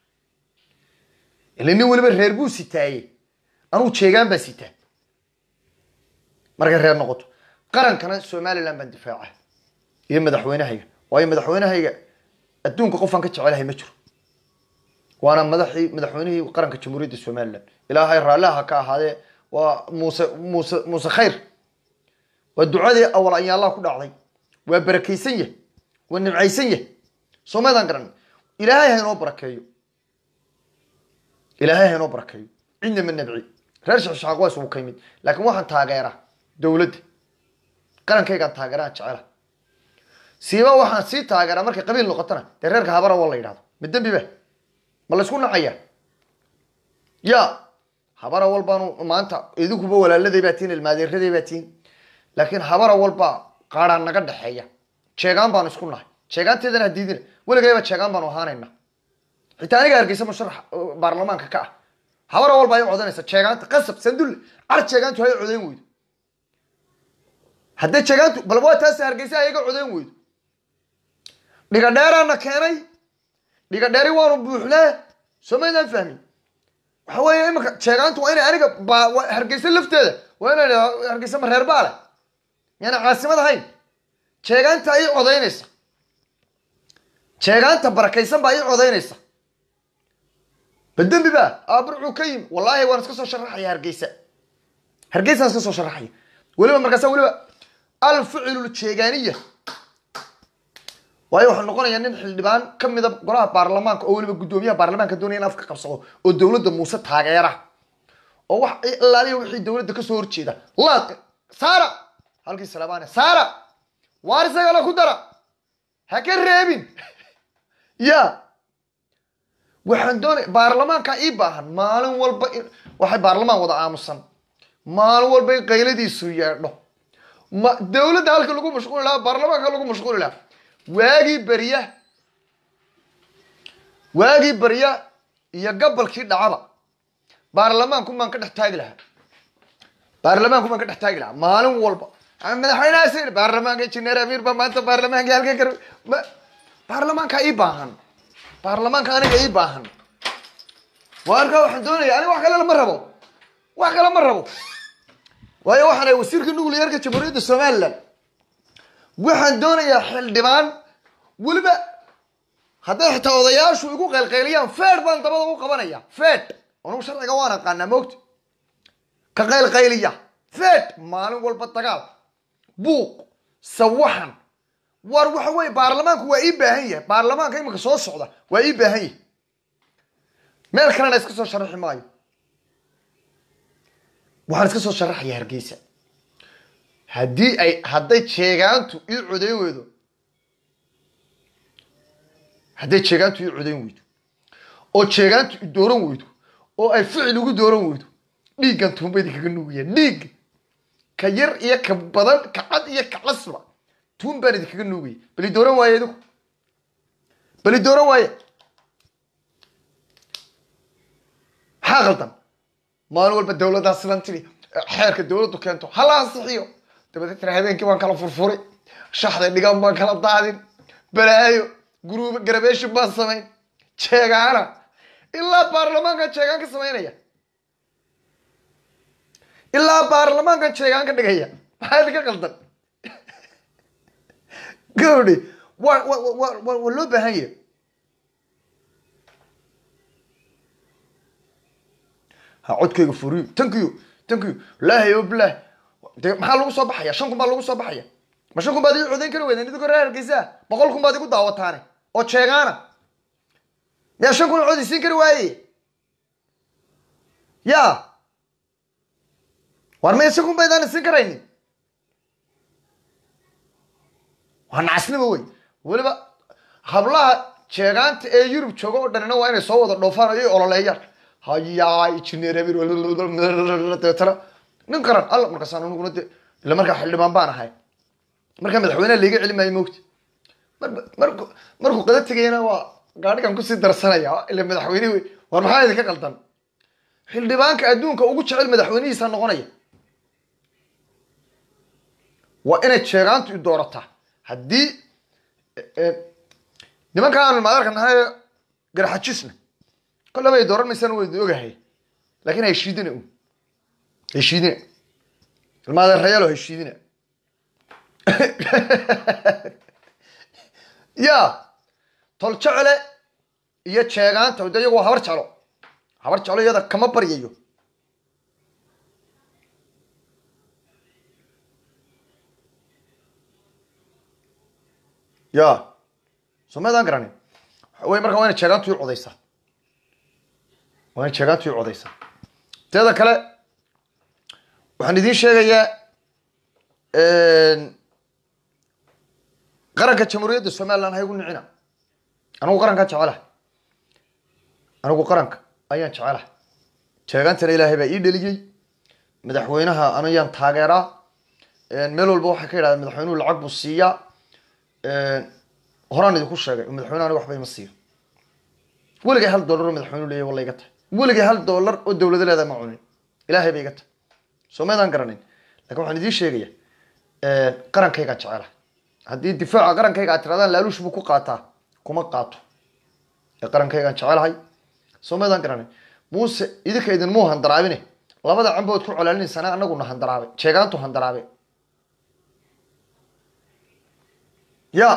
ila nin weliba reer buu sitaaye anugu jeegaan baa sitaa markay reer noqoto qarankana somaliland baan difaaca iyo madaxweynahayga waayo madaxweynahayga adduunka qofaan ka jecelahay ma jiro waana madaxii madaxweynihii qaranka jamhuuriyadda somaliland ilaahay raalliha ka ahaadee waa muuse muuse muuse khayr waa ducadii awal ayaalaha ku dhacday waa barakaysan yah waa nimcaysan yah soo maydaan garan ilaahay ha inoo barakeeyo ilaahay ha inoo barakeeyo cidna ma nabci reer shaqshaaq waa isugu ka yimid laakiin waxaan taageeraa dowladda qarankaygaan taageeraan jecela siiba waxaan sii taageeraa markay qabiil noqotona dee reerka habara waa la yidhahdo ma dembi ba ma laysku nacaya ya habara walbaanu maanta idinkuba walaaladay baa tihin ilmaadeeraday baa tihin laakiin habara walba qaaraan naga dhexeeya jeegaan baanu isku nahay jeegaanteedana hadiidina weligayba jeegaan baanu ahaanayna xitaa aniga hargeysa musharax baarlamaanka ka ah habara walba ay codanaysa jeegaanta qasab sandulle car jeegaantu hay codayn weydo haddee jeegaantu bal waa taas hargeysa ayaga codayn weydo dhiga dheeraana keenay dhiga dheeri waanu buuxnaa soo maydaan fahmin waxa weeye imika jeegaantu waa inay aniga ba waa hargeysa lafteeda waa inay idhahdo hargeysa ma reer baa leh yaana caasimad ahayn jeegaanta ii codaynaysa jeegaanta barakaysan baa ii codaynaysa badembi ba aaburcuu ka yimi wallaahi waan iska soo sharaxaya hargeysa hargeysaan iska soo sharaxaya weliba markaasa weliba alficlu jeegaaniya waayo wuxuu noqonayaa nin xildhibaan ka mida golaha baarlamaanka oo weliba guddoomiyaha baarlamaanka doonaya in afka qabsado oo dowladda muuse taageera oo wax ilaaliya wixii dowladda kasoo horjeeda laad saara halkii salabaane saara waar isagana ku dara ha ka reebin ya waxaan doonaya baarlamaanka ii baahan maalin walba in waxay baarlamaan wada aamusan maalin walba in qayladiisu yeedho ma dowladda halka lagu mashquuli lahaa baarlamaanka lagu mashquuli lahaa waagii berya waagii berya iyo gabalkii dhacaba baarlamaanku maan ka dhex taagi lahaa baarlamaanku maan ka dhex taagi lahaa maalin walba madaxweynahaas yidhi baarlamaanka injineer amiir ba maanta baarlamaanka halka kar baarlamaanka ii baahan baarlamaanka aniga ii baahan waa arkaa waxaan doonaya aniga wax kale lama rabo wax kale ma rabo waayo waxaan ahay wasiirka nuclearka jamhuuriyadda somaliland waxaan doonayaa xildhibaan weliba hadday xitaa odayaashu igu qaylqayliyaan fed baan dabada u qabanaya fed anugu sharciga waan aqaanaa moogta ka qaylqayliya fed maalin walba dagaal buuq sawaxan war waxa weye baarlamaanku waa ii baahan yahay baarlamaanka iminka soo socda waa ii baahan yahay meel kalena iska soo sharaxi maayo waxaan iska soo sharaxaya hargeysa haddii ay hadday jeegaantu ii codayn weydo hadday jeegaantu ii codayn weydo oo jeegaantu i dooran weydo oo ay ficil ugu dooran weydo dhiiggan tuunba idinkaga nuugaya dhiigga ka yar iyo ka badan ka cad iyo ka casba tuun baan idinkaga nuugaya bali dooran waaye idinku bali dooran waaye maxaa qaldan maalin walba dawladdaa sidan tiri xeerka dawladdu keento hala ansixiyo dabadeetna habeenkii baan kala furfuri shaxda dhigan baan kala daadin balaayo guruub garabeeshin baan samayn jeegaana ilaa baarlamaankan jeegaan ka samaynaya ilaa baarlamaankan jeegaan ka dhigaya maxaa idinka qaldan gabadhi waa wa wa wa waa loo baahan yahay ha codkayga furiyo tankiyo tankiyo laahi o bilaah de maxaa lagu soo baxaya shan kun baa lagu soo baxaya ma shan kun baad ii codayn kari weydeen idinkoo reer hargeysaa boqol kun baad igu daawataane oo jeegaana yaa shan kun cod isiin kari waaye ya war maya shan kun baydaan isiin karaynin waa nacasnimo wey weliba hablaha jeegaanta ee yurub jooga oo dhanina waa inay soo wada dhoofaan oo i ololeeyaan hayaa injineer habir dabeetana nin qaran alla markaasaan aniguna de ila markaa xildhibaan baan ahay markaa madaxweyneha laiga celi maayo mogti marba marku markuu qada tegayana waa gaadhigan kusii darsanaya ila madaxweyne wey war maxaa idinka qaldan xildhibaanka adduunka ugu jecel madaxweynihiisa noqonaya waa inay jeegaantu i doorataa haddii nimanka aanu maadarka nahay garaxajisna kollaba ay dooran maysaan wayda ogahay laakin heshiidina un heshiidina ilmaadeerayaalo heshiidina ya tol jecele iyo jeegaanta de iyagu waa habar jeclo habar jeclo iyada kama baryayo ya soo maydaan garanin waxa wey marka waa ina jeegaantu ii codaysaa waa ina jeegaantu ii codaysaa teeda kale waxaan idiin sheegayaa qaranka jamhuuriyadda somaliland ha igu nicina anigu qarankaa jecelaha anigu qaranka ayaan jecelaha jeegaantana ilaahay baa ii dheliyey madaxweynaha anayaan taageeraa meel walba waxay ka yidhahdeen madaxweynuhu lacag buu siiyaa horaan idinku sheegay madaxweyne aniga waxba ima siiyo weligay hal dollar oo madaxweynuhu leeyahy walla iga tahay weligay hal dollar oo dawlado leedahay ma cunin ilaahay ba iga tahay soo maydaan garanin lakin waxaan idiin sheegaya qarankaygaan jecelaha haddii difaaca qarankayga aad tiradaan laaluush buu ku qaataa kuma qaato ee qarankaygaan jecelahay soo maydaan garanin muuse idinka idinmuu handaraabine labada cambood ku colaalinaysana anaguna handaraabay jeegaantu handaraabe ya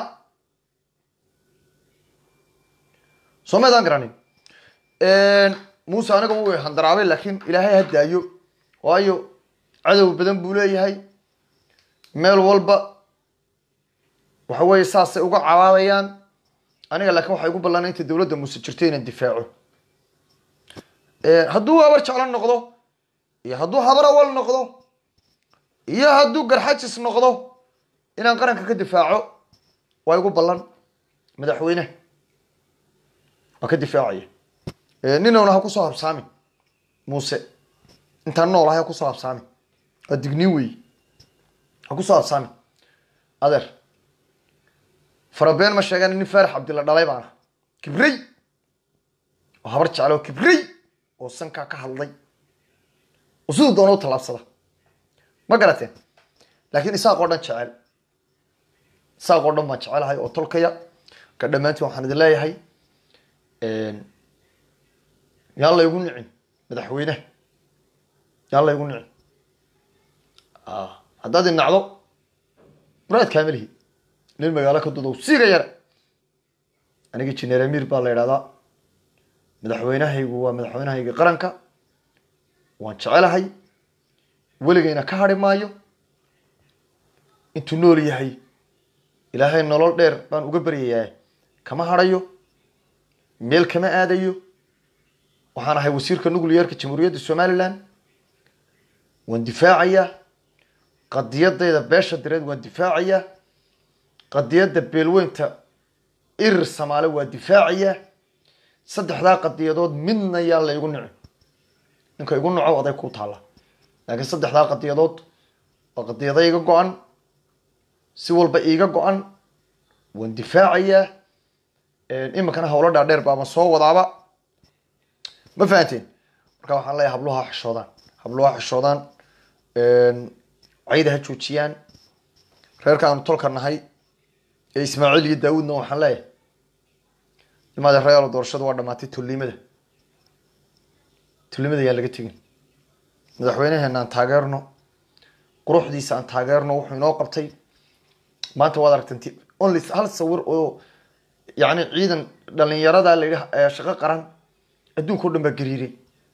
soo maydaan garanin muuse aniga u handaraabay laakiin ilaahay ha daayo waayo cadow badan buu leeyahay meel walba waxa weeye saasay uga cabaabayaan aniga laakiin waxay igu ballan inta dawladda muuse jirto inaan difaaco hadduu habar jeclo noqdo iyo hadduu habar awal noqdo iyo hadduu garxajis noqdo inaan qaranka ka difaaco waa igu ballan madaxweyne waa ka difaacaya ninowna ha kusoo habsaamin muuse intaan noolahay ha kusoo habsaamin waa digniin weeye ha kusoo habsaamin adeer farabeen ma sheegan nin faarax cabdilla dhalay baana kibrey oo habar jeclo kibrey oo sankaa ka hadlay oo siduu doona u tallaabsada ma garateen laakiin isaaq oo dhan jecel isaaq oo dhan baan jecelahay oo tolkaya ka dhammaantiin waxaan idin leeyahay yaan laygu nicin madaxweyneha yaan laygu nicin haddaad i nacdo muraad kaamilihi nin magaalo ka dudow siiga yare aniga jineer amiir baa la idhahdaa madaxweynahaygu waa madaxweynahayga qaranka waan jecelahay weligayna ka hadhi maayo intuu nool yahay ilaahay nolol dheer baan uga baryayaa kama hadhayo meel kama aadayo waxaan ahay wasiirka nuclearka jamhuuriyadda somaliland waan difaacayaa qadiyadayda beesha direed waan difaacayaa qadiyadda beelweynta irir samaale waa difaacayaa saddexdaa qadiyadood midna yaa la igu nici ninka igu naco aday ku taalla laakiin saddexdaa qadiyadood waa qadiyada iga go-an si walba iiga go-an waan difaacayaa iminkana hawlo dhaadheer baama soo wadaaba ma fahanteen marka waxaan leeyahay habluhu ha xishoodaan habluhu ha xishoodaan cayda ha joojiyaan reerka aanu tolka nahay ee ismaaciil iyo daawuudna waxaan leeyahay imaade reyaalo doorashadu waa dhamaatay tullimada tullimada yaa laga tegin madaxweynaheena aan taageerno quruxdiisa aan taageerno wuxuu inoo qabtay maanta waad aragtan only hal sawir oo yani ciidan dhalinyarada la yidhi shaqo qaran adduunka o dhan baa gariiray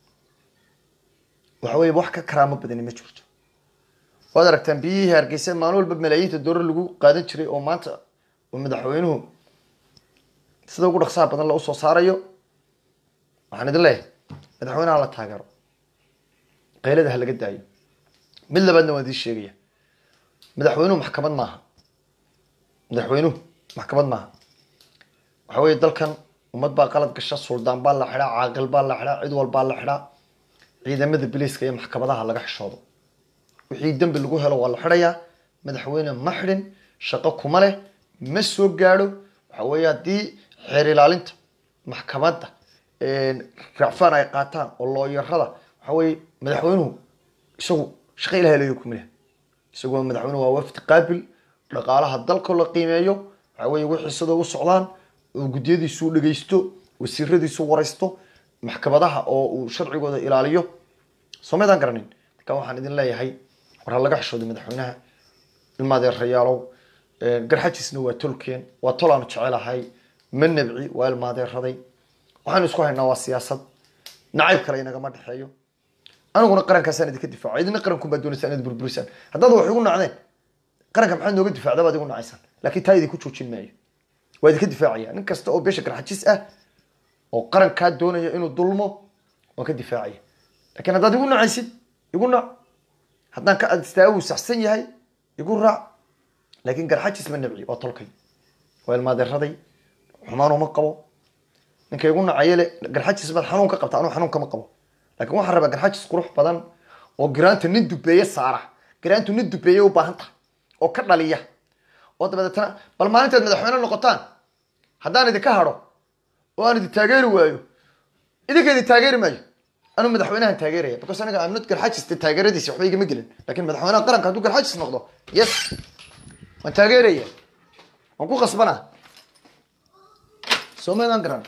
waxa weye wax ka karaamo badani ma jirto waad aragtaan biyihii hargeysa maalin walba malaayiinta doolar lagu qaadan jiray oo maanta oo madaxweynuhu sida ugu dhaqsaha badan la usoo saarayo waxaan idin leeyahay madaxweynaha la taageero qaylada ha laga daayo mid labaadna waan idiin sheegaya madaxweynuhu maxkamad maaha madaxweynuhu maxkamad maaha waxa weye dalkan ummad baa qalad gasha suldaan baa la xidhaa caaqil baa la xidhaa cid walbaa la xidhaa ciidamada biliiska iyo maxkamadaha laga xishoodo wixii dembi lagu helo waa la xidhayaa madaxweyne ma xidhin shaqo kuma leh ma soo gaadho waxa weeye haddii xeer ilaalinta maxkamadda racfaan ay qaataan oo looyarada waxa weye madaxweynuhu isagu shaqo ilahay leeyo kuma leh isagu madaxweynuhu waa wafdi qaabil dhaqaalaha dalka la qiimeeyo waxa weye wixii sida u socdaan oo guddiyadiisu dhegeysto wasiiradiisu waraysto maxkamadaha oo uu sharcigooda ilaaliyo soo maydaan garanin marka waxaan idin leeyahay war ha laga xishooday madaxweynaha ilmaadeerayaalow garxajisna waa tolkeen waa tol aanu jecelahay ma nabci waa ilmaadeeraday waxaanu isku haynaa waa siyaasad nacayb kale inagama dhexeeyo aniguna qarankaasaan idinka difaaco idina qaranku baa doonaysaa inaad burburisaan haddaad wax igu nacdeen qaranka maxaad nooga difaacda baad igu nacaysaan laakiin taa idinku joojin maayo waa idinka difaacaya nin kasta oo beesha garxajis ah oo qarankaa doonaya inuu dulmo waan ka difaacaya lakin haddaad igu nacaysid igu nac haddaan ka adistaagu saxsan yahay igu raac laakin garxajis ma nabci waa tolkay waa ilmaadeeraday xumaan uma qabo ninka igu nacayele garxajis baad xanuun ka qabta anuu xanuun kama qabo lakin waxaan rabaa garxajis qurux badan oo giraanta nin dubeeye saara giraantu nin dubeeye u baahan tahay oo ka dhaliya oo dabadeetana bal maalintaad madaxweyne noqotaan haddaan idinka hadho oo aan idin taageeri waayo idinka idin taageeri maayo anuu madaxweynahan taageeraya because aniga amnad garxajis de taageeradiisi waxba igama gelin lakin madaxweynaha qaranka hadduu garxajis noqdo yes waan taageeraya waan ku qasbanaa soo maydaan garan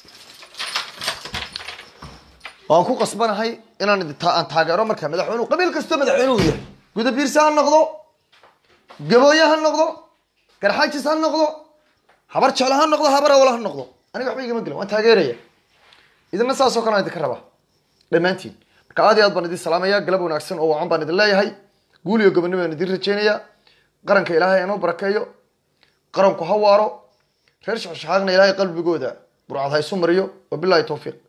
waan ku qasbanahay inaan aan taageero marka madaxweynuhu qabiil kastoo madaxweynuhu yahay gudabiirse ha noqdo gabooye ha noqdo garxajis ha noqdo habar jeclo ha noqdo habar awla ha noqdo aniga waxba igama gelin waan taageeraya idina saas oo kale aan idinka rabaa dhammaantiin marka aad iyo aad baan idin salaamaya galab wanaagsan oo wacan baan idin leeyahay guul iyo gobonimo aan idin rajeynaya qaranka ilaahay anuu barakeeyo qaranku ha waaro reer shaxshaxaaqna ilaahay qalbigooda burcad ha isu mariyo wabilahi tawfiiq